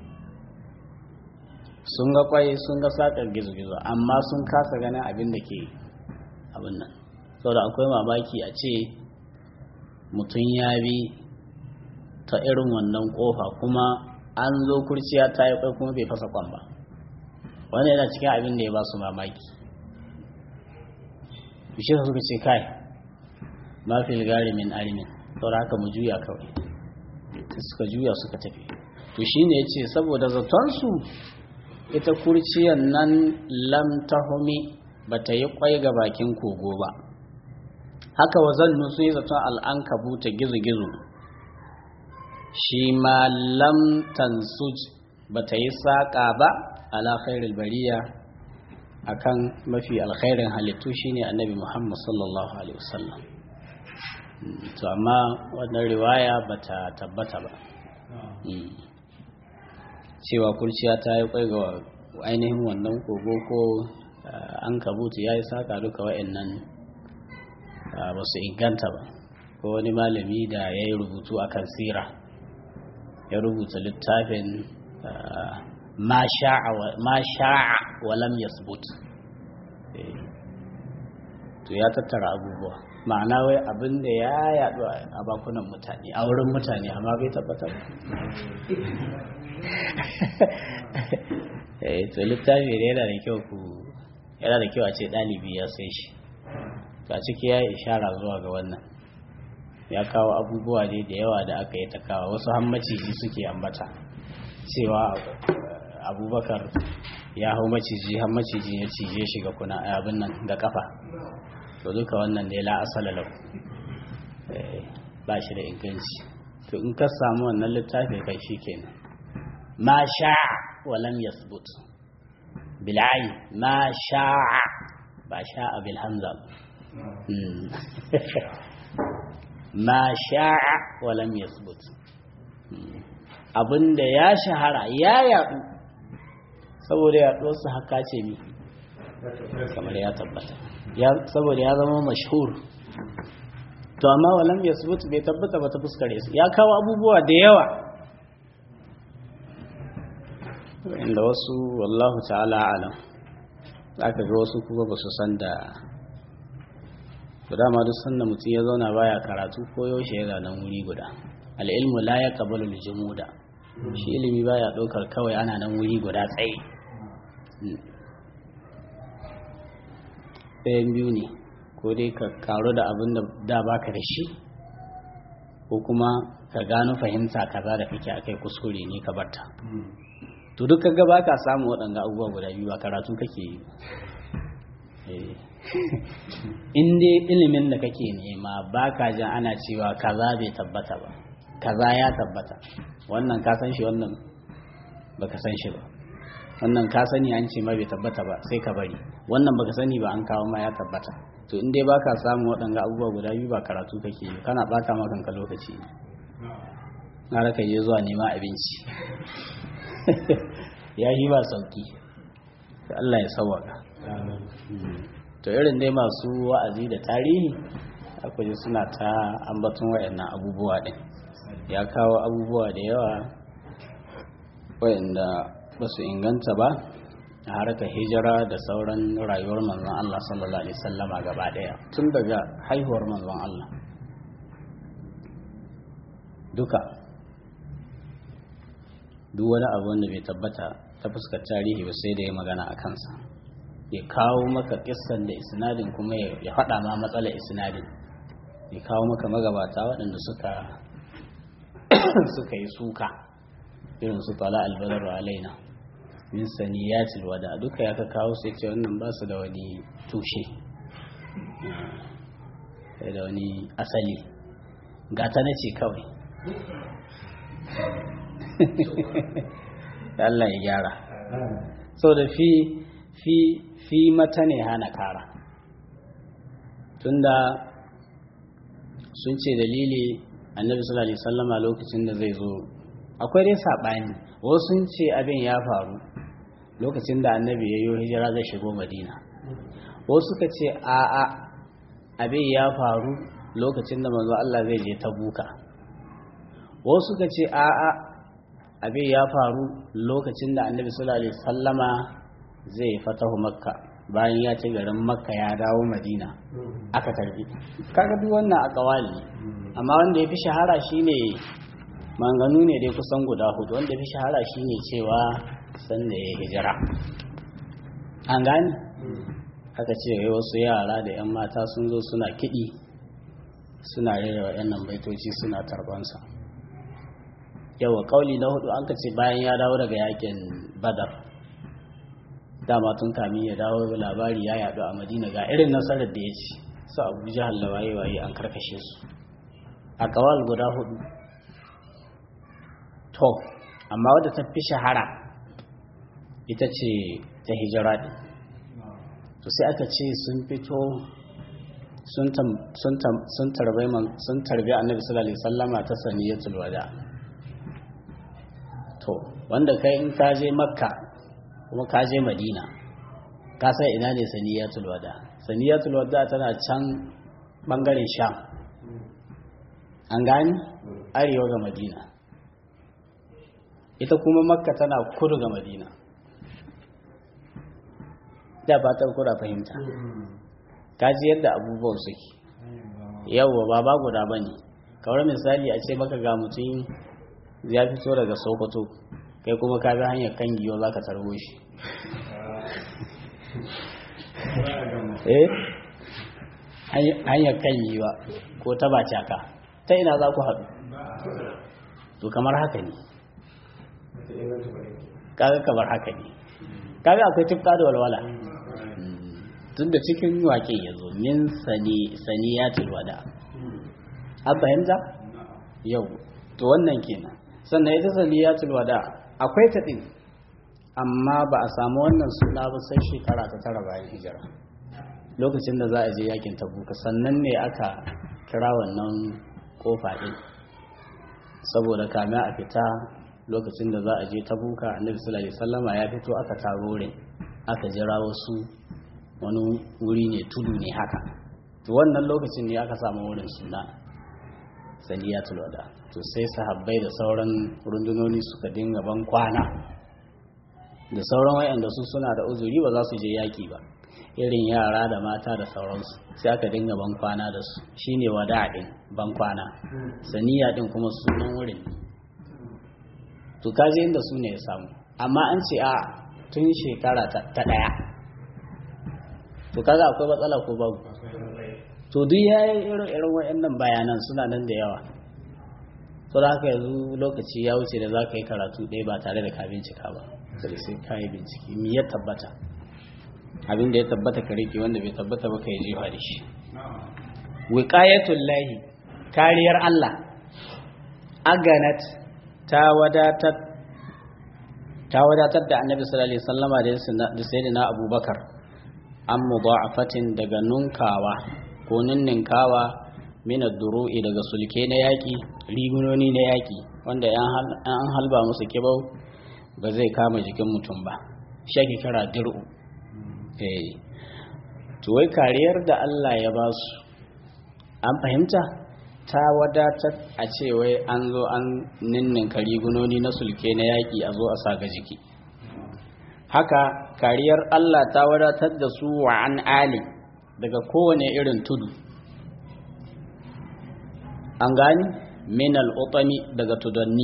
sun ga kwai sun ga saƙar gizo-gizo amma sun kasa ganin abin da ke abin nan saboda akwai mamaki a ce mutum ya bi ta irin wannan kofa kuma an zo kurciya ta yi kwai kuma bai fasa kwan ba wanda yana cikin abin da ya ba su mamaki bishe suka ce kai mafi gari min arimin saboda haka mu juya kawai suka juya suka tafi to shine ya ce saboda zatonsu ita kurciyan nan lam tahumi ba ta yi kwai ga bakin kogo ba haka wa zannu sun yi zaton al'ankabu ta gizo-gizo shi ma lam tansuj ba ta yi saƙa ba ala khairul bariya akan mafi alkhairin halittu shine annabi muhammad sallallahu alaihi wasallam to amma wannan riwaya ba ta tabbata ba cewa kurciya ta yi kwai ga ainihin wannan kogo ko an kabutu ya yi saƙa duka wa'annan ba su inganta ba ko wani malami da ya yi rubutu a kan sira ya rubuta littafin ma sha'a walam yasbut to ya tattara abubuwa ma'ana wai abin da ya yaɗu a bakunan mutane a wurin mutane amma bai tabbata ba to littafi da yana da kyau ku yana da kyau a ce ɗalibi ya sai shi to a ciki ya yi ishara zuwa ga wannan ya kawo abubuwa ne da yawa da aka yi ta kawo wasu hammaciji suke ambata cewa abubakar ya hau maciji har maciji ya cije shi ga kuna abin nan da kafa to duka wannan da ya la asala lau ba shi da inganci to in ka samu wannan littafi kai shi kenan ma sha'a wa lam yasbut bil'ayi ma sha'a ba sha'a bil hamza ma sha'a wa lam yasbut abinda ya shahara ya yadu saboda yaduwarsa haka ce mi kamar ya tabbata saboda ya zama mashhur to amma walam yasbut bai tabbata ba ta fuskare su ya kawo abubuwa da yawa inda wasu wallahu ta'ala alam aka ga wasu kuma ba su san da to dama duk sanda mutum ya zauna baya karatu ko yaushe ya zanen wuri guda al'ilmu la ya kabalu jumuda shi ilimi baya ɗaukar kawai ana nan wuri guda tsaye ɗayan biyu ne ko dai ka karu da abin da da baka da shi ko kuma ka gano fahimta kaza da kake akai kuskure ne ka barta to duk kaga baka samu waɗanga abubuwa guda biyu ba karatu kake yi in dai ilimin da kake nema baka jin ana cewa kaza bai tabbata ba kaza ya tabbata wannan ka san shi wannan baka san shi ba wannan ka sani an ce ma bai tabbata ba sai ka bari wannan baka sani ba an kawo ma ya tabbata to in dai baka samu waɗanga abubuwa guda biyu ba karatu kake yi kana bata ma kanka lokaci na raka je zuwa nema abinci ya yi ba sauki Allah ya sawaka to irin dai masu wa'azi da tarihi akwai suna ta ambaton wayannan abubuwa din ya kawo abubuwa da yawa wayanda ba su inganta ba a harkar hijira da sauran rayuwar manzon Allah sallallahu alaihi sallama gaba daya tun daga haihuwar manzon Allah duka duk wani abu wanda bai tabbata ta fuskar tarihi ba sai da ya magana a kansa ya kawo maka kissan da isnadin kuma ya faɗa ma matsalar isnadin ya kawo maka magabata waɗanda suka suka yi suka irin su tala albadar alaina min saniyatil wada duka ya ka kawo sai ce wannan ba su da wani tushe da wani asali gata na ce kawai Allah ya gyara so da fi fi fi mata ne hana kara tunda sun ce dalili annabi sallallahu alaihi wasallama lokacin da zai zo akwai dai sabani wasu sun ce abin ya faru lokacin da annabi ya yi hijira zai shigo madina wasu suka ce a'a abin ya faru lokacin da manzo Allah zai je tabuka wasu suka ce a'a abin ya faru lokacin da annabi sallallahu alaihi wasallama zai fatahu makka bayan ya ci garin makka ya dawo madina aka karbi kaga duk wannan a kawali amma wanda ya fi shahara shine manganu ne dai kusan guda hudu wanda ya fi shahara shine cewa sanda ya hijira an gani aka ce wai wasu yara da 'yan mata sun zo suna kiɗi suna rera waɗannan baitoci suna tarbansa yawa kauli na hudu an ka ce bayan ya dawo daga yakin badar dama tun kamin ya dawo labari ya yadu a madina ga irin nasarar da ya ci su abu jihar lawaye waye an karkashe su a kawal guda hudu to amma wadda ta fi shahara ita ce ta hijira ɗin to sai aka ce sun fito sun tarbe annabi sallallahu alaihi sallama ta saniyatul wada to wanda kai in ka je makka kuma ka je madina ka san ina ne saniyatul wada saniyatul wada tana can bangaren sham an gani arewa ga madina ita kuma makka tana kudu ga madina da fatar kuda fahimta kaji yadda abubuwan suke yawwa ba ba guda ba ne kawar misali a ce maka ga mutum ya fito daga sokoto kai kuma ka bi hanyar kan giyo za ka tarbo shi eh hanyar kan yiwa ko ta bacaka ta ina za ku haɗu to kamar haka ne kaga kamar haka ne kaga akwai tufka da walwala tun da cikin wake ya zo min sani ya tilwada an fahimta yau to wannan kenan sannan ita sani ya tilwada akwai ta ɗin amma ba a samu wannan suna ba sai shekara ta tara bayan hijira lokacin da za a je yakin tabuka sannan ne aka kira wannan kofa ɗin saboda kame a fita lokacin da za a je tabuka annabi sallallahu alaihi wasallama ya fito aka taro wurin aka jira wasu wani wuri ne tudu ne haka to wannan lokacin ne aka samu wurin suna saniyatul wada to sai sahabbai da sauran rundunoni suka dinga ban kwana da sauran wayanda su suna da uzuri ba za su je yaki ba irin yara da mata da sauransu sai aka dinga ban kwana da su shine wada din ban kwana saniya din kuma sunan wurin to kaje inda su ne ya samu amma an ce a tun shekara ta daya to kaga akwai matsala ko babu to duk yayin irin irin wayannan bayanan suna nan da yawa to da haka yanzu lokaci ya wuce da za ka yi karatu ɗaya ba tare da ka bincika ba sai sai ka yi bincike me ya tabbata abin da ya tabbata ka rike wanda bai tabbata ba ka yi jefa da shi wiqayatul lahi kariyar Allah aganat ta wadatar ta wadatar da annabi sallallahu alaihi wasallama da sayyidina abubakar an mudha'afatin daga nunkawa ko ninninkawa min ad-duru'i daga sulke na yaki rigunoni na yaki wanda an halba musu kibau ba zai kama jikin mutum ba shaki kira dir'u eh to wai kariyar da Allah ya ba su an fahimta ta wadatar a ce wai an zo an ninninka rigunoni na sulke na yaki a zo a sa ga jiki haka kariyar Allah ta wadatar da su wa an ali daga kowane irin tudu an gani min al'utami daga tudanni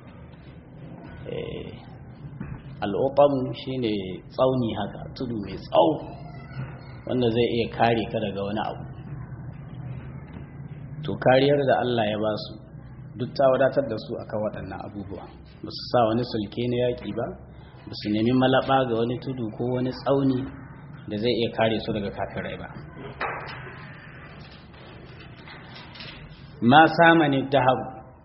al'utamu shine tsauni haka tudu mai tsawo wanda zai iya kare ka daga wani abu to kariyar da Allah ya ba su duk ta wadatar da su akan waɗannan abubuwa ba su sa wani sulke na yaƙi ba ba su nemi malaba ga wani tudu ko wani tsauni da zai iya kare su daga kafirai ba ma samani dahab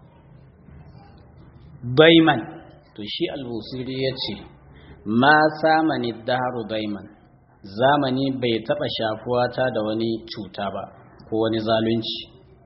daiman to shi albusiri ya ce ma samani daharu daiman zamani bai taɓa shafuwa ta da wani cuta ba ko wani zalunci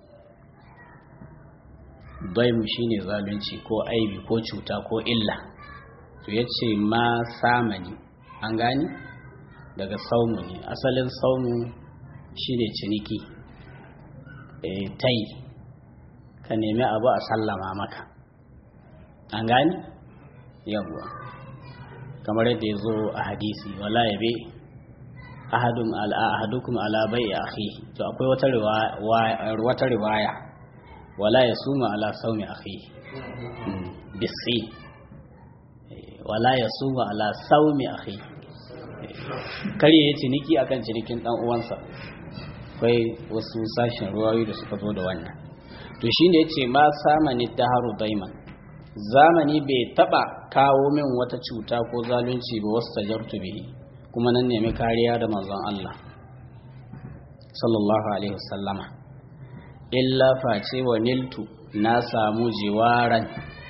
daimu shine zalunci ko aibi ko cuta ko illa to ya ce ma samani an gani daga saumu ne asalin saumu shine ciniki e, tai ka nemi abu a sallama maka an gani yawwa kamar yadda ya zo a hadisi wala yabe ahadun ala ahadukum ala bai akhi to akwai wata riwaya wata riwaya wala yasuma ala saumi akhi bisi wala yasuma ala saumi akhi kare ya ciniki akan cinikin dan uwansa akwai wasu sashen ruwayoyi da suka zo da wannan to shine yace ma samani daharu daiman zamani bai taba kawo min wata cuta ko zalunci ba wasu tajartu bihi kuma nan nemi kariya da manzon Allah sallallahu alaihi wasallama illa face wa niltu na samu jiwaran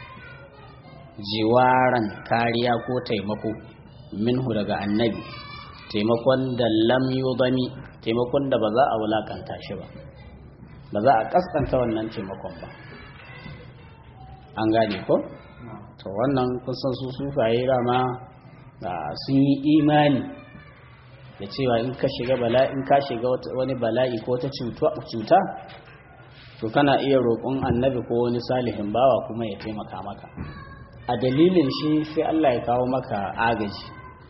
jiwaran kariya ko taimako minhu daga annabi taimakon da lam yudami taimakon da ba za a wulakanta shi ba ba za a kaskanta wannan taimakon ba an gane ko to wannan kusan su sufaye rama sun yi imani da cewa in ka shiga bala'i in ka shiga wani bala'i ko ta cuta to kana iya roƙon annabi ko wani salihin bawa kuma ya taimaka maka a dalilin shi sai Allah ya kawo maka agaji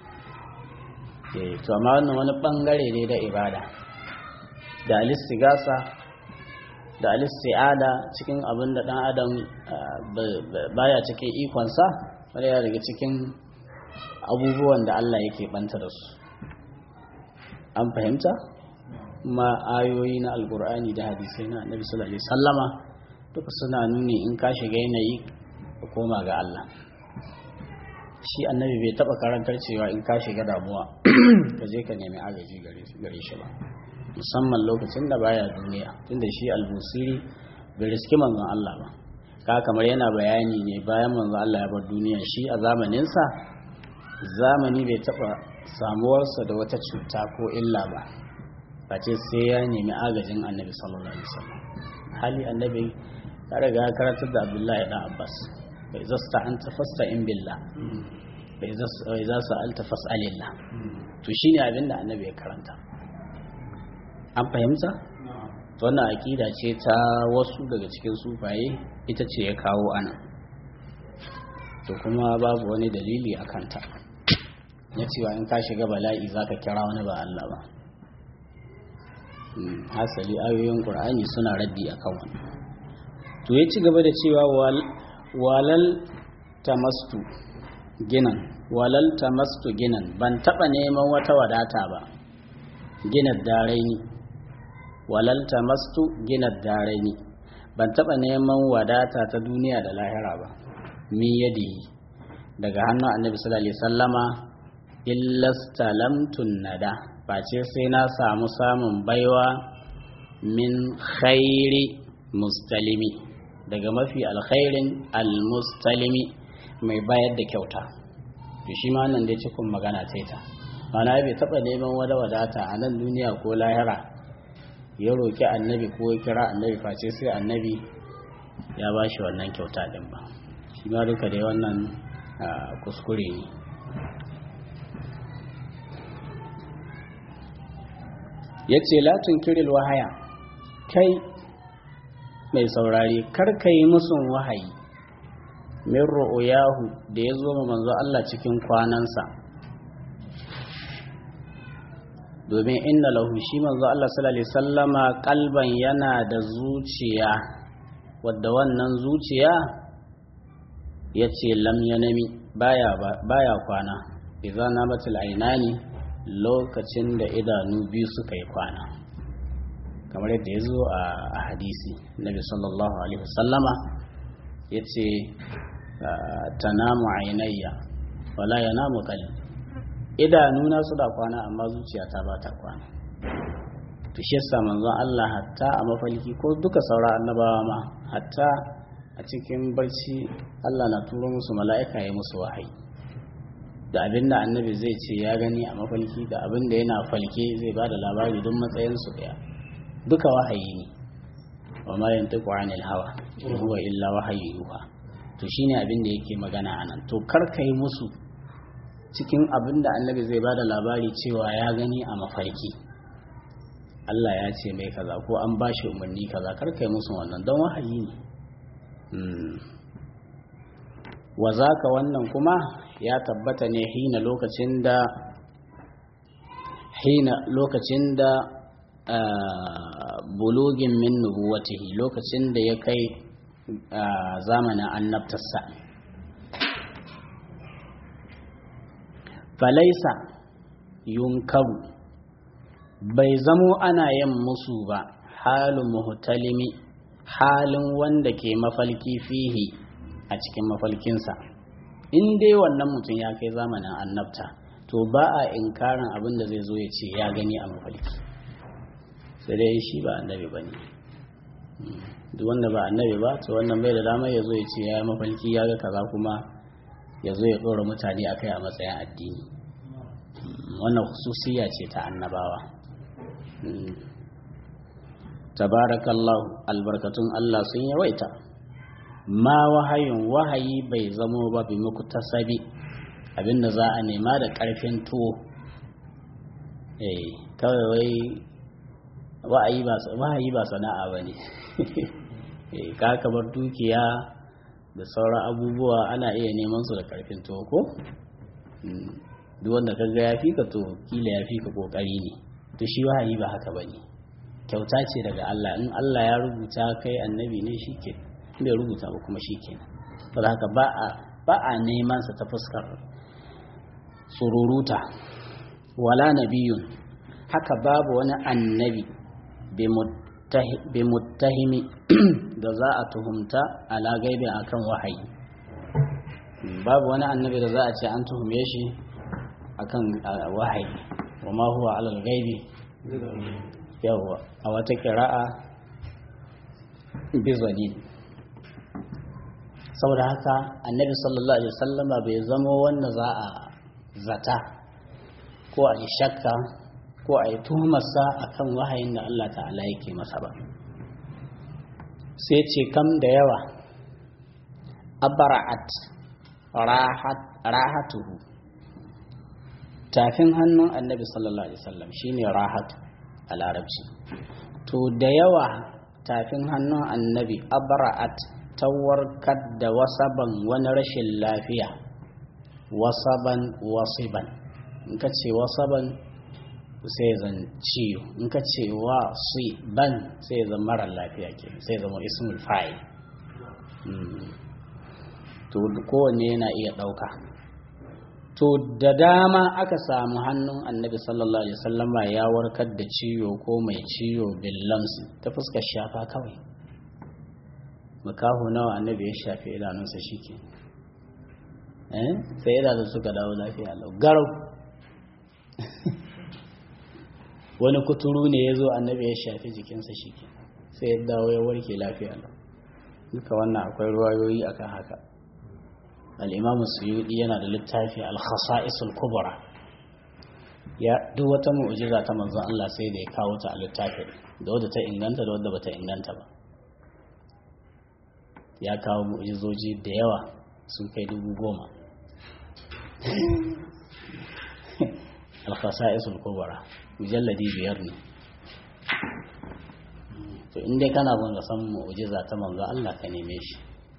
to amma wannan wani bangare ne da ibada da alistigasa da alisti'ada cikin abin da dan adam baya cikin ikonsa wani ya daga cikin abubuwan da Allah yake banta da su an fahimta ma ayoyi na alkur'ani da hadisai na annabi sallallahu alaihi sallama duka suna nuni in ka shiga yanayi ka koma ga Allah shi annabi bai taba karantar cewa in ka shiga damuwa ka je ka nemi agaji gare shi ba musamman lokacin da baya duniya tunda shi albusiri bai riski manzon Allah ba ka kamar yana bayani ne bayan manzon Allah ya bar duniya shi a zamaninsa zamani bai taba samuwarsa da wata cuta ko illa ba face sai ya nemi agajin annabi sallallahu alaihi wasallam hali annabi ya riga ya karantar da abdullahi dan abbas bai zasta an tafasta in billah bai za su alta fas'alillah to shine abin da annabi ya karanta an fahimta to wannan akida ce ta wasu daga cikin sufaye ita ce ya kawo ana to kuma babu wani dalili a kanta ya cewa in ka shiga bala'i za ka kira wani ba Allah ba hasali ayoyin ƙur'ani suna raddi a kan wani to ya ci gaba da cewa walal tamastu ginan walal tamastu ginan ban taɓa neman wata wadata ba ginar daraini walal tamastu ginar daraini ban taɓa neman wadata ta duniya da lahira ba min yadi daga hannun annabi sallallahu alaihi sallama illastalamtun nada face sai na samu samun baiwa min khairi mustalimi daga mafi alkhairin almustalimi mai bayar da kyauta to shi ma nan dai cikin magana ce ta mana bai taba neman wada wadata a nan duniya ko lahira ya roki annabi ko ya kira annabi face sai annabi ya ba shi wannan kyauta din ba shi ma duka dai wannan kuskure ne ya ce latin kiril wahaya kai mai saurari karka yi musun wahayi min ru'uyahu da ya zo ma manzo Allah cikin kwanansa domin inna lahu shi manzo Allah sallallahu alaihi sallama kalban yana da zuciya wadda wannan zuciya ya ce lam yanami baya baya kwana idan namatul ainani lokacin da idanu biyu suka yi kwana kamar yadda ya zo a hadisi nabi sallallahu alaihi wasallama ya ce tanamu ainayya wala yanamu qalbi idanuna su da kwana amma zuciyata ba ta kwana to shi yasa manzon Allah hatta a mafalki ko duka saura annabawa ma hatta a cikin barci Allah na turo musu mala'ika ya musu wahayi da abin da annabi zai ce ya gani a mafalki da abin da yana falke zai ba da labari don matsayin su daya duka wahayi ne wa ma yantiqu anil hawa in huwa illa wahayi yuha to shine abin da yake magana anan to kar kai musu cikin abin da annabi zai ba da labari cewa ya gani a mafarki Allah ya ce mai kaza ko an ba shi umarni kaza karkai musu wannan don wahayi ne wa ka wannan kuma ya tabbata ne hina lokacin da hina lokacin da bulugin min nubuwatihi lokacin da ya kai zamanin annabtarsa falaisa yunkaru bai zamo ana yin musu ba halin muhtalimi halin wanda ke mafalki fihi a cikin mafalkinsa in dai wannan mutum ya kai zamanin annabta to ba a inkarin abin da zai zo ya ce ya gani a mafalki sai dai shi ba annabi ba ne duk wanda ba annabi ba to wannan bai da damar ya zo ya ce ya yi mafalki ya ga kaza kuma ya zo ya ɗora mutane a kai a matsayin addini wannan hususiya ce ta annabawa tabarakallahu albarkatun Allah sun yawaita ma wahayin wahayi bai zamo ba bi muku tasabi abinda za a nema da ƙarfin tuwo eh kawai wai wahayi ba sana'a ba ne ka kamar dukiya da sauran abubuwa ana iya neman su da ƙarfin tuwo ko duk wanda ka ga ya fi ka to kila ya fi ka kokari ne to shi wahayi ba haka bane kyauta ce daga Allah in Allah ya rubuta kai annabi ne shike bai rubuta ba kuma shike ba haka ba a ba a neman sa ta fuskar sururuta wala nabiyun haka babu wani annabi bi muttahimi da za a tuhumta ala gaibi akan wahayi babu wani annabi da za a ce an tuhume shi akan wahayi wa ma huwa alal gaibi yawwa a wata kira'a bizani saboda haka annabi sallallahu alaihi wasallama bai zama wanda za a zata ko a yi shakka ko a yi tuhumarsa akan wahayin da Allah ta'ala yake masa ba sai ce kam da yawa abara'at rahatuhu tafin hannun annabi sallallahu alaihi wasallam shine rahatu a larabci to da yawa tafin hannun annabi abra'at ta warkar da wasaban wani rashin lafiya wasaban wasiban in ka ce wasaban sai zan ciwo in ka ce wasiban sai zan mara lafiya ke sai zama ismul fa'il to kowanne yana iya ɗauka to da dama aka samu hannun annabi sallallahu alaihi wasallama ya warkar da ciwo ko mai ciwo billamsi ta fuskar shafa kawai makaho nawa annabi ya shafe idanunsa shike eh sai idanun suka dawo lafiya lau garau wani kuturu ne ya zo annabi ya shafe jikinsa shike sai ya dawo ya warke lafiya lau duka wannan akwai ruwayoyi akan haka al'imamu suyudi yana da littafi al-khasa'isul kubra ya duk wata mu'jiza ta manzon Allah sai da ya kawo ta a littafin da wadda ta inganta da wadda bata inganta ba ya kawo mu'jizoji da yawa sun kai dubu goma al-khasa'isul kubra mujalladi biyar ne to in dai kana son ka san mu'jiza ta manzon Allah ka neme shi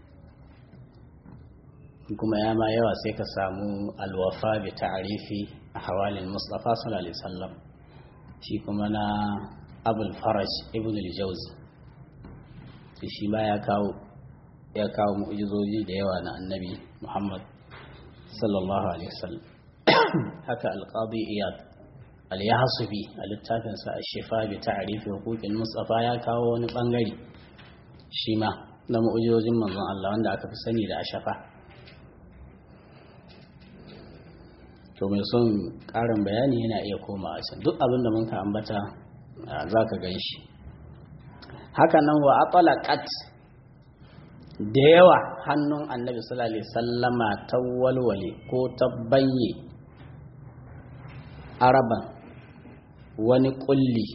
kuma ya ma yawa sai ka samu alwafa bi ta'arifi a hawalin mustafa sallallahu alaihi wasallam shi kuma na abul faraj ibn al-jawzi shi ma ya kawo ya kawo mu'jizoji da yawa na annabi muhammad sallallahu alaihi wasallam haka alqadi iyad al-yahsubi a littafin sa ash-shifa bi ta'rif huquqil mustafa ya kawo wani bangare shi ma na mu'jizojin manzon Allah wanda aka fi sani da ashafa to mai son karin bayani yana iya koma a can duk abin da mun ka ambata za ka gan shi haka nan wa atalaqat da yawa hannun annabi sallallahu alaihi sallama ta walwale ko ta banye araban wani kulli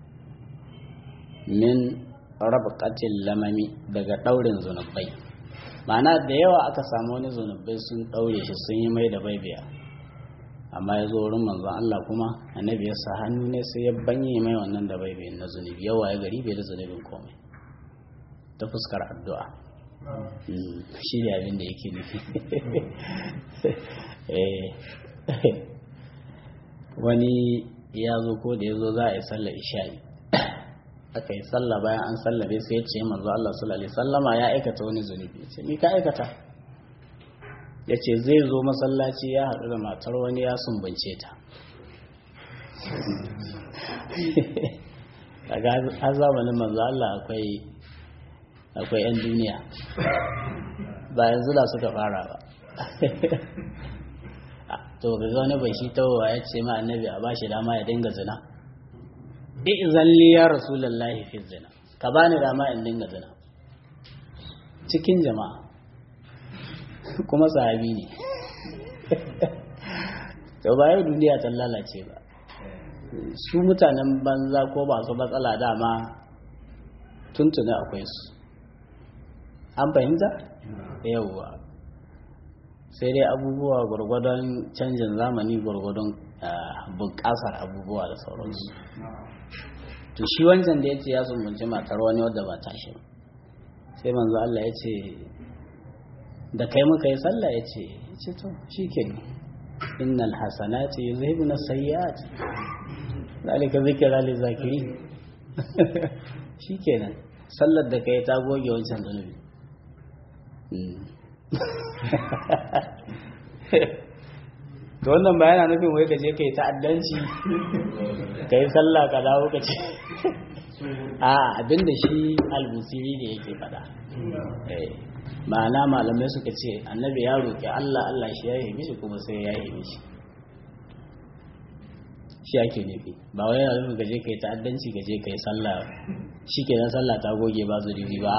min rabqatil lamami daga daurin zunubai ma'ana da yawa aka samu wani zunubai sun daure shi sun yi mai da baibiya amma ya zo wurin manzon Allah kuma annabi ya sa hannu ne sai ya banye mai wannan da baibiyin na zunubi yawa ya gari bai da zunubin komai ta fuskar addu'a shi ne abin da yake nufi wani ya zo ko da ya zo za a yi sallar isha'i aka yi sallah bayan an sallabe sai ya ce manzo Allah sallallahu alaihi sallama ya aikata wani zunubi ya ce ni ka aikata ya ce zai zo masallaci ya haɗu da matar wani ya sumbance ta a zamanin manzo Allah akwai akwai 'yan duniya ba yanzu da suka fara ba to ga wani bai shi tawowa ya ce ma annabi a bashi dama ya dinga zina izan li ya rasulullahi fi zina ka bani dama in dinga zina cikin jama'a kuma sahabi ne to ba yau duniya ta lalace ba su mutanen banza ko ba su matsala dama tuntuna akwai su an fahimta yauwa sai dai abubuwa gwargwadon canjin zamani gwargwadon bunƙasar abubuwa da sauransu to shi wancan da ya ce ya sumbunci matar wani wadda ba tashi sai manzo Allah ya ce da kai muka yi sallah ya ce ya ce to shi ke innal hasanati yuzhibuna sayyi'at zalika zikra lil zakirin shikenan sallar da kai ta goge wancan zanubi to wannan ba yana nufin wai ka je kai ta'addanci ka yi sallah ka dawo ka ce a abinda shi albusiri ne yake faɗa ma'ana malamai suka ce annabi ya roƙi Allah Allah shi ya yi mishi kuma sai ya yi mishi shi ake nufi ba wai yana nufin gaje kai ta'addanci gaje kai sallah shi kenan sallah ta goge ba zuri ba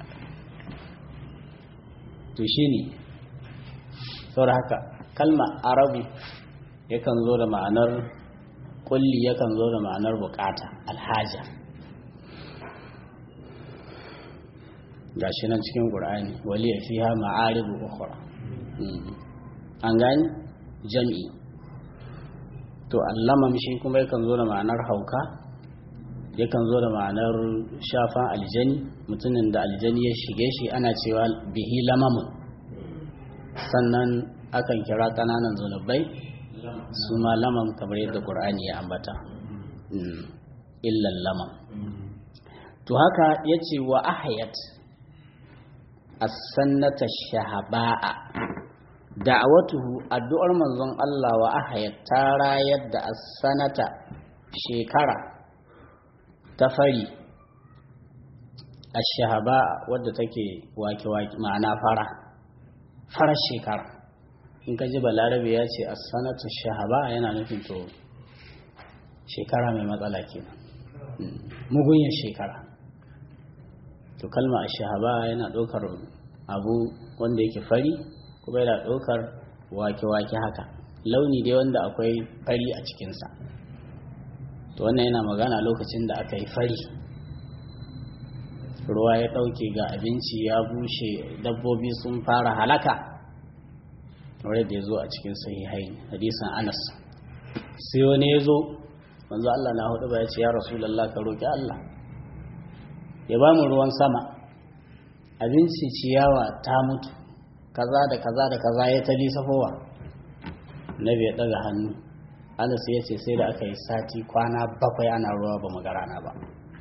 to shi ne saboda haka kalma arabu yakan zo da ma'anar kulli yakan zo da ma'anar bukata alhaja gashi nan cikin qur'ani waliya fiha ma'aribu ukhra an gani jam'i to allamam shi kuma yakan zo da ma'anar hauka yakan zo da ma'anar shafan aljani mutumin da aljani ya shige shi ana cewa bihi lamamun sannan akan kira kananan zunubai su ma lamam kamar yadda qur'ani ya ambata illan lamam to haka yace wa ahayat as-sannata shahaba'a da'awatuhu addu'ar manzon Allah wa ahayat ta rayar da as-sanata shekara ta fari ash-shahaba'a wadda take wake-wake ma'ana fara farar shekara in ka ji balarabe ya ce as-sanatu shahaba yana nufin to shekara mai matsala kenan mugunyar shekara to kalma ash-shahaba yana ɗaukar abu wanda yake fari kuma yana ɗaukar wake-wake haka launi dai wanda akwai fari a cikinsa to wannan yana magana lokacin da aka yi fari ruwa ya ɗauke ga abinci ya bushe dabbobi sun fara halaka wadda da ya zo a cikin sahihai hadisan anas sai wani ya zo manzo Allah na hudu ba ya ce ya rasulallah ka roƙi Allah ya ba mu ruwan sama abinci ciyawa ta mutu kaza da kaza da kaza ya tali safowa nabi ya daga hannu anas ya ce sai da aka yi sati kwana bakwai ana ruwa ba mu rana ba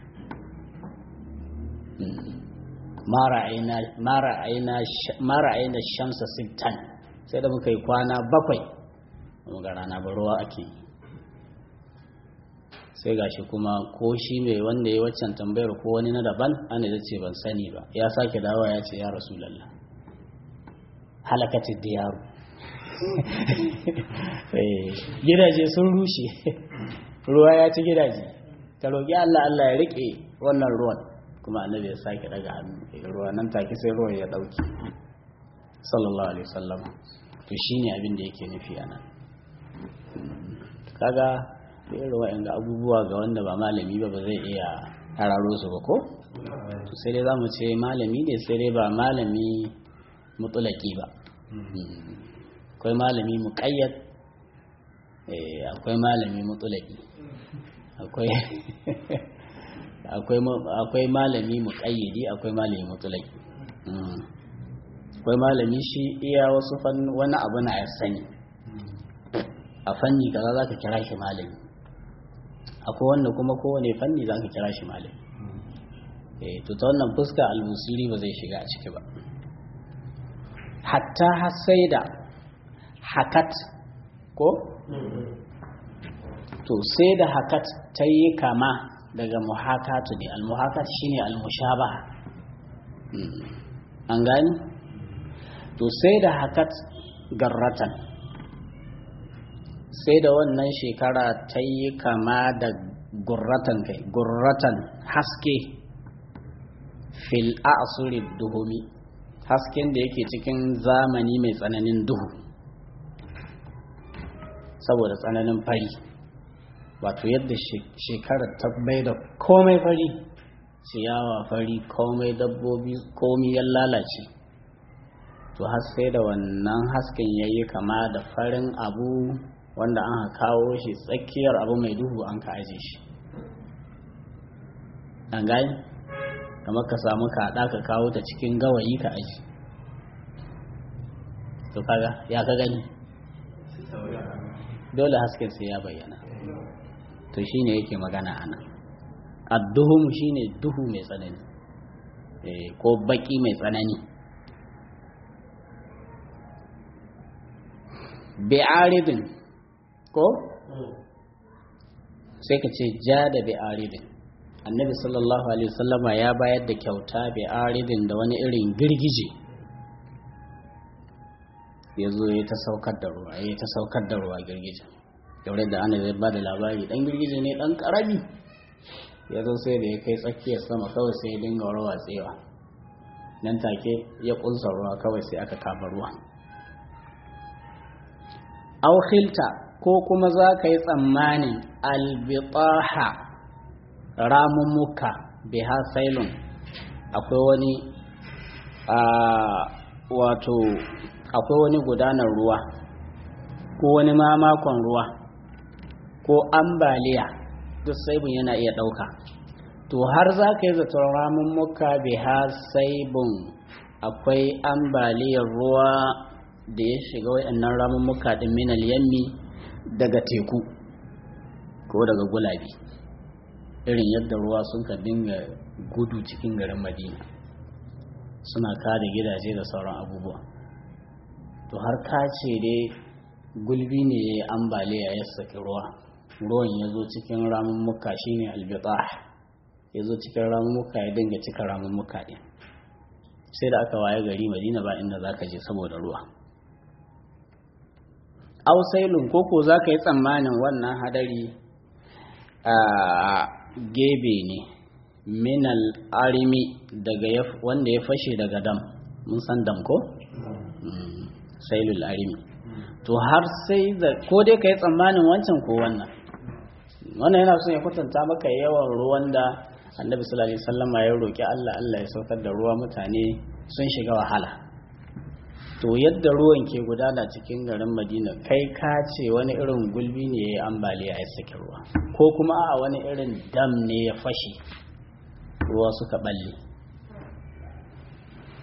mara aina shamsa sittan sai da muka yi kwana bakwai ba mu rana ba ruwa ake yi sai gashi kuma ko shi mai wanda ya waccan tambayar ko wani na daban ana da ce ban sani ba ya sake dawa ya ce ya rasu lalla halakatid diyaru gidaje sun rushe ruwa ya ci gidaje ta roƙi Allah Allah ya rike wannan ruwan kuma annabi ya sake daga hannu ruwa nan take sai ruwan ya dauke sallallahu alaihi wasallam to shine abin da yake nufi anan kaga irin wa'anga abubuwa ga wanda ba malami ba ba zai iya hararo su ba ko sai dai zamu ce malami ne sai dai ba malami mutulaki ba akwai malami muƙayyad akwai malami mutulaki akwai akwai malami muƙayyadi akwai malami mutulaki akwai malami shi iya wasu wani abu na ya sani a fanni kaza za ka kira shi malami akwai wanda kuma kowane fanni za ka kira shi malami to ta wannan fuska albusiri ba zai shiga a ciki ba hatta har sai da hakat ko? to sai da hakat ta yi kama daga muhakatu ne almuhakat shine almushaba an gani? to sai da hakat garratan sai da wannan shekara ta yi kama da gurratan kai gurratan haske fil asuri duhumi hasken da yake cikin zamani mai tsananin duhu saboda tsananin fari wato yadda shekarar ta bai da komai fari ciyawa fari komai dabbobi komi ya lalace to har sai da wannan hasken ya yi kama da farin abu wanda an kawo shi tsakiyar abu mai duhu an ka aje shi an gani kamar ka samu kaɗa ka kawo ta cikin gawayi ka aji to kaga ya ka gani dole hasken sai ya bayyana to shine yake magana ana adduhum shine duhu mai tsanani ko baki mai tsanani bi'aridin ko sai ka ce ja da bi'aridin annabi sallallahu alaihi wasallama ya bayar da kyauta bi'aridin da wani irin girgije ya zo ya ta saukar da ruwa ya ta saukar da ruwa girgije yaure da ana zai ba da labari dan girgije ne dan karami ya zo sai da ya kai tsakiyar sama kawai sai ya dinga rawa tsewa nan take ya kunsa ruwa kawai sai aka kafa ruwa aukhilta ko kuma za ka yi tsammanin albitaha ramummuka biha sailun akwai wani wato akwai wani gudanar ruwa ko wani mamakon ruwa ko ambaliya duk saibun yana iya ɗauka to har za ka yi zaton ramummuka biha saibun akwai ambaliyar ruwa da ya shiga waɗannan ramummuka ɗin minal yammi daga teku ko daga gulabi irin yadda ruwa sun ka dinga gudu cikin garin madina suna kada gidaje da sauran abubuwa to har ka ce dai gulbi ne ya yi ambaliya ya saki ruwa ruwan ya zo cikin ramummuka shine albita ya zo cikin ramummuka ya dinga cika ramummuka ɗin sai da aka waye gari madina ba inda za ka je saboda ruwa ausailun koko za ka yi tsammanin wannan hadari a gebe ne minal arimi daga wanda ya fashe daga dam mun san dam ko? sailul arimi to har sai da ko dai ka yi tsammanin wancan ko wannan wannan yana son ya kwatanta maka yawan ruwan da annabi sallallahu alaihi wasallam ya roki Allah Allah ya saukar da ruwa mutane sun shiga wahala to yadda ruwan ke gudana cikin garin madina kai ka ce wani irin gulbi ne ya yi ambaliya ya saki ruwa ko kuma a wani irin dam ne ya fashe ruwa suka balle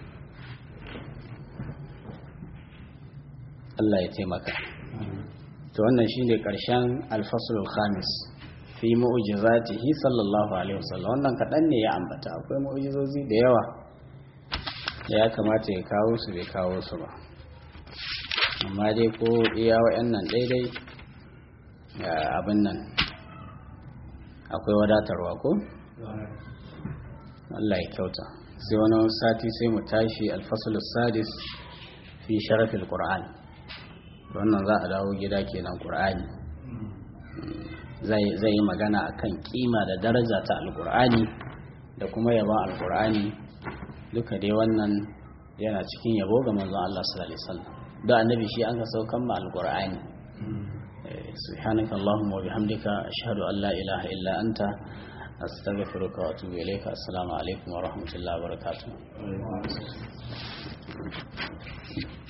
Allah ya taimaka to wannan shine karshen alfasulul khamis fi mu'jizatihi sallallahu alaihi wasallam wannan kadan ne ya ambata akwai mu'jizozi da yawa da ya kamata ya kawo su bai kawo su ba amma dai ko iya wa'annan daidai abin nan akwai wadatarwa ko Allah ya kyauta sai wani sati sai mu tashi alfasulus sadis fi sharafil qur'an wannan za a dawo gida kenan qur'ani zai yi magana akan kima da daraja ta alqur'ani da kuma yaban alqur'ani duka dai wannan yana cikin yabo ga manzon Allah sallallahu alaihi wasallam da annabi shi an ka saukan ma alqur'ani سبحانك اللهم وبحمدك أشهد أن لا إله إلا أنت أستغفرك وأتوب إليك السلام عليكم ورحمة الله وبركاته